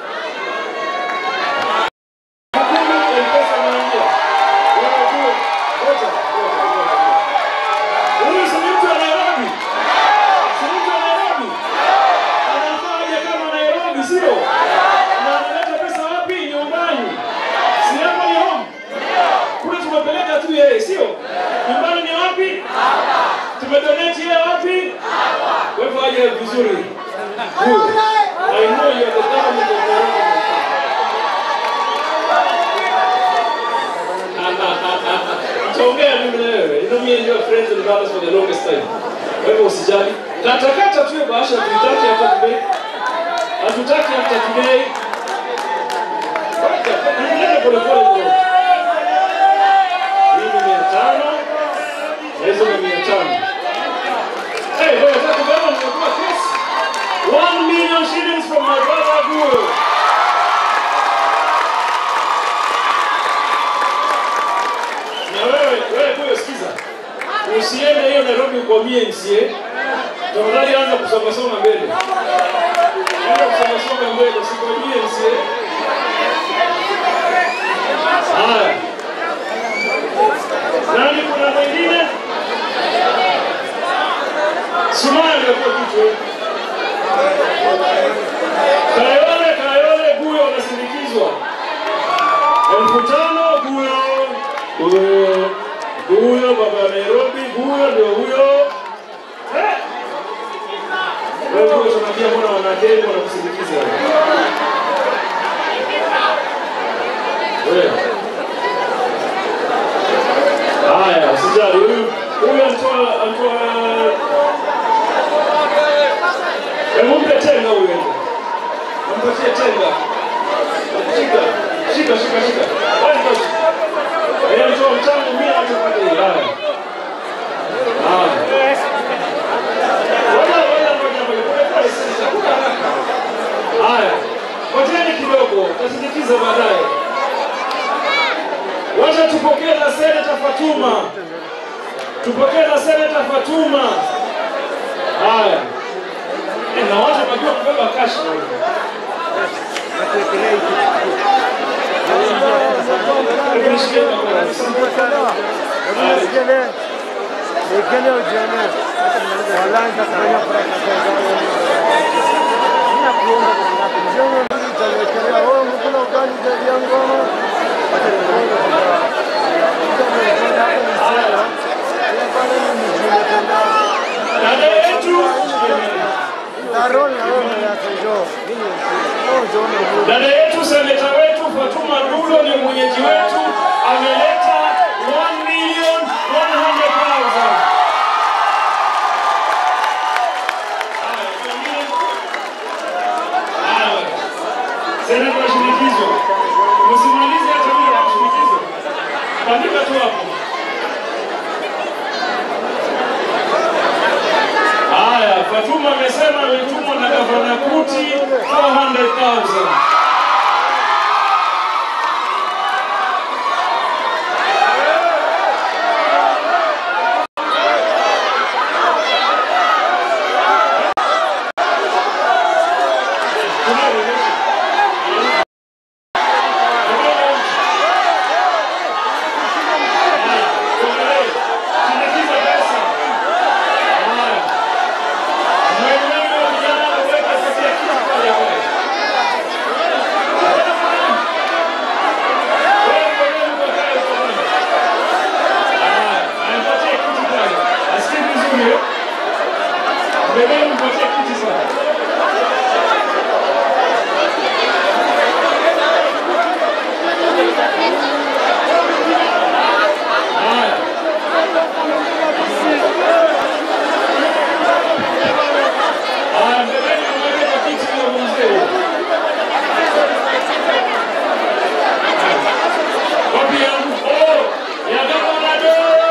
Hakuna M-Pesa anaingia. Wewe jua, ngoja, ngoja, ngoja. Huyu si ni mtu wa Nairobi? Si ni mtu wa Nairobi? Anafaa aje kama Nairobi, sio? Na analeta pesa wapi? Nyumbani. Si hapa ni home? Kule tumepeleka tu yeye, sio? Nyumbani ni wapi? Tumedonate yeye wapi? Kwa hivyo aje vizuri. Huyu. I know you are the government of Nairobi. Tuongea mimi na wewe. You know me and you are friends and brothers for the longest time. Kwa hivyo usijali. Kata kata tu hiyo bahasha tutaki after today. Hatutaki after today. Ngoja, pole pole kidogo. Hii ni mia tano na hizo ni mia tano. Hey, wewe unataka kubeba nimekuwa kesi. One million shillings from my brother Guru. Na wewe, wewe Guru sikiza. Usiende hiyo Nairobi ukwamie MCA. Tafadhali anza kusonga songa mbele. Anza kusonga songa mbele, usikwamie MCA. Haya. Nani kuna mwingine? Sumaya ndio kichwa. Kayole Kayole Guyo anasindikizwa. Elfu tano Guyo. Guyo. Guyo baba wa Nairobi Guyo ndio huyo. Eh? Wewe Guyo tunaambia mbona wanadeni wanakusindikiza wewe. Wewe. Haya, usijali huyu huyu anatoa anatoa Hebu mpe tenga huyu ende. Mpatie tenga. Shika, shika, shika, shika. Wacha basi. Yeye mtoa mchango mimi atapata hii. Haya. Haya. Ngoja, ngoja, ngoja, ngoja. Pole pole sisi. Hakuna haraka. Haya. Ngojeni kidogo, tutasindikiza baadaye. Wacha tupokee la Seneta Fatuma. Tupokee la Seneta Fatuma. Haya. Eh, Na watu wanajua kubeba cash. Hebu nishikie mkono. Haya. Nikene ujione. Wallahi nitakufanya furaha. Ninakuomba Dada yetu dada yetu seneta wetu Fatuma Dulo ni mwenyeji wetu, ameleta 1 million 100,000. Haya, seneta wa shinikizo, msimalize hata mimi na shinikizo, bandika tu hapo. Haya, Fatuma amesema ametumwa na gavana Kuti 400,000. Mbeleni mpatie kiti sana. Haya. Haya, mbeleni mweke kiti ya mzee. Wapi yangu? Oh, ya gavana Doro.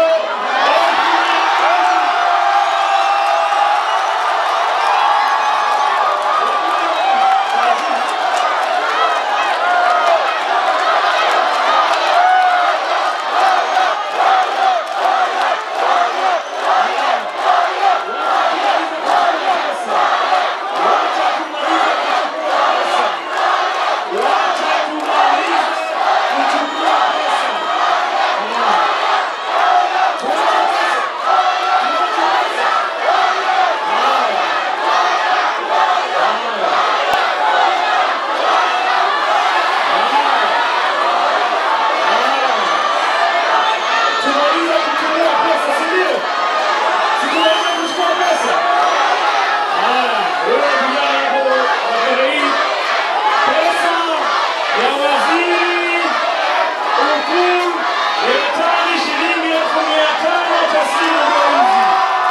Tunaweza kutumia pesa, si ndio? Si tunaweza kuchukua pesa? Haya, wewe vijana hapo wapende hii pesa ya waziri mkuu ya tani shilingi elfu mia tano taslimu ndio hizi.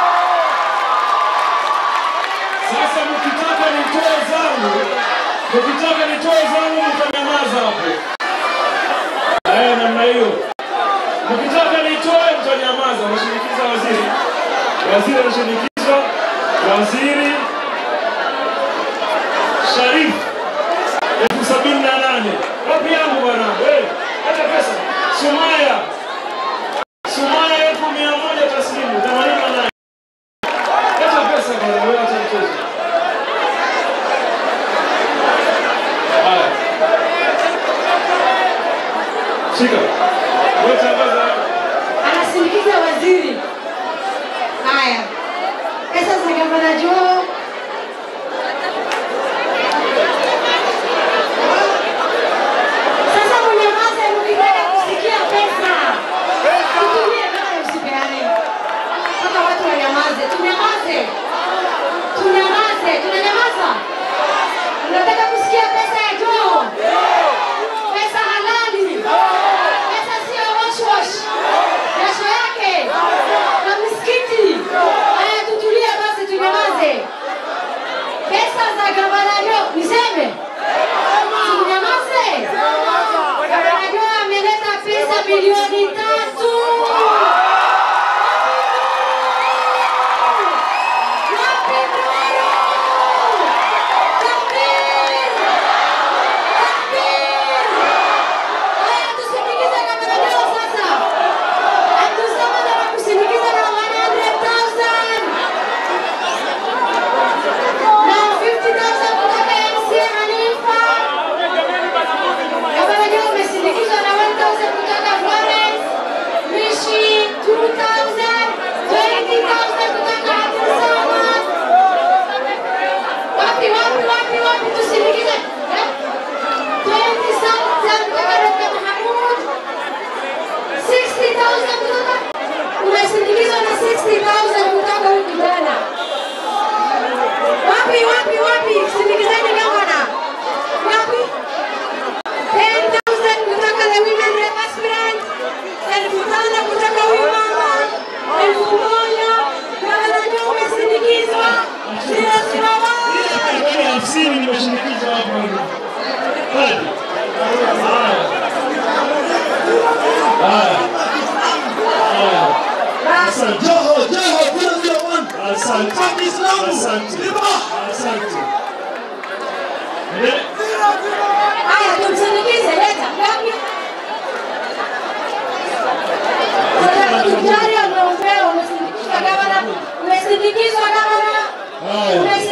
Sasa mkitaka nitoe zangu, mkitaka nitoe zangu mtanyamaza hapo. Haya, namna hiyo. Mkitaka nitoe mtanyamaza, mshinikiza waziri. Waziri anashinikizwa, waziri Sharif elfu sabini na nane. Wapi yangu bwana? Wewe hata pesa. Sumaya Sumaya elfu mia moja taslimu themanini na nane. Hata pesa bwana, wewe acha mchezo. Haya. Shika. Wewe tangaza hapo. anasindikiza waziri. Haya, pesa za gavana Joho sasa mnyamaze, mkitaka kusikia pesa tutumie nayo, usipeane mpaka watu wanyamaze. Tunyamaze, tunyamaze, tunanyamaza. Unataka kusikia pesa ya Joho? Pesa halali, pesa sio wash wash, jasho yake na misikiti. Haya, tutulie basi, tunyamaze. Pesa za gavana Joho, niseme tunyamaze. Gavana Joho ameleta pesa milioni tatu. Wapi Ndoro? Takbir! Takbir! Haya, tusindikize gavana Joho sasa. Abdulsamad anakusindikiza na 100,000. Na 50,000 kutoka MC Hanifa. Gavana Joho umesindikizwa na 1,000 kutoka Florence. Asante. Joho, Joho, kuna zero one. Asante. Kwa Kiislamu. Asante. Liba. Asante. Haya, tumsindikize, leta ngapi? Daktari ameombea, umesindikizwa gavana, umesindikizwa gavana, Haya.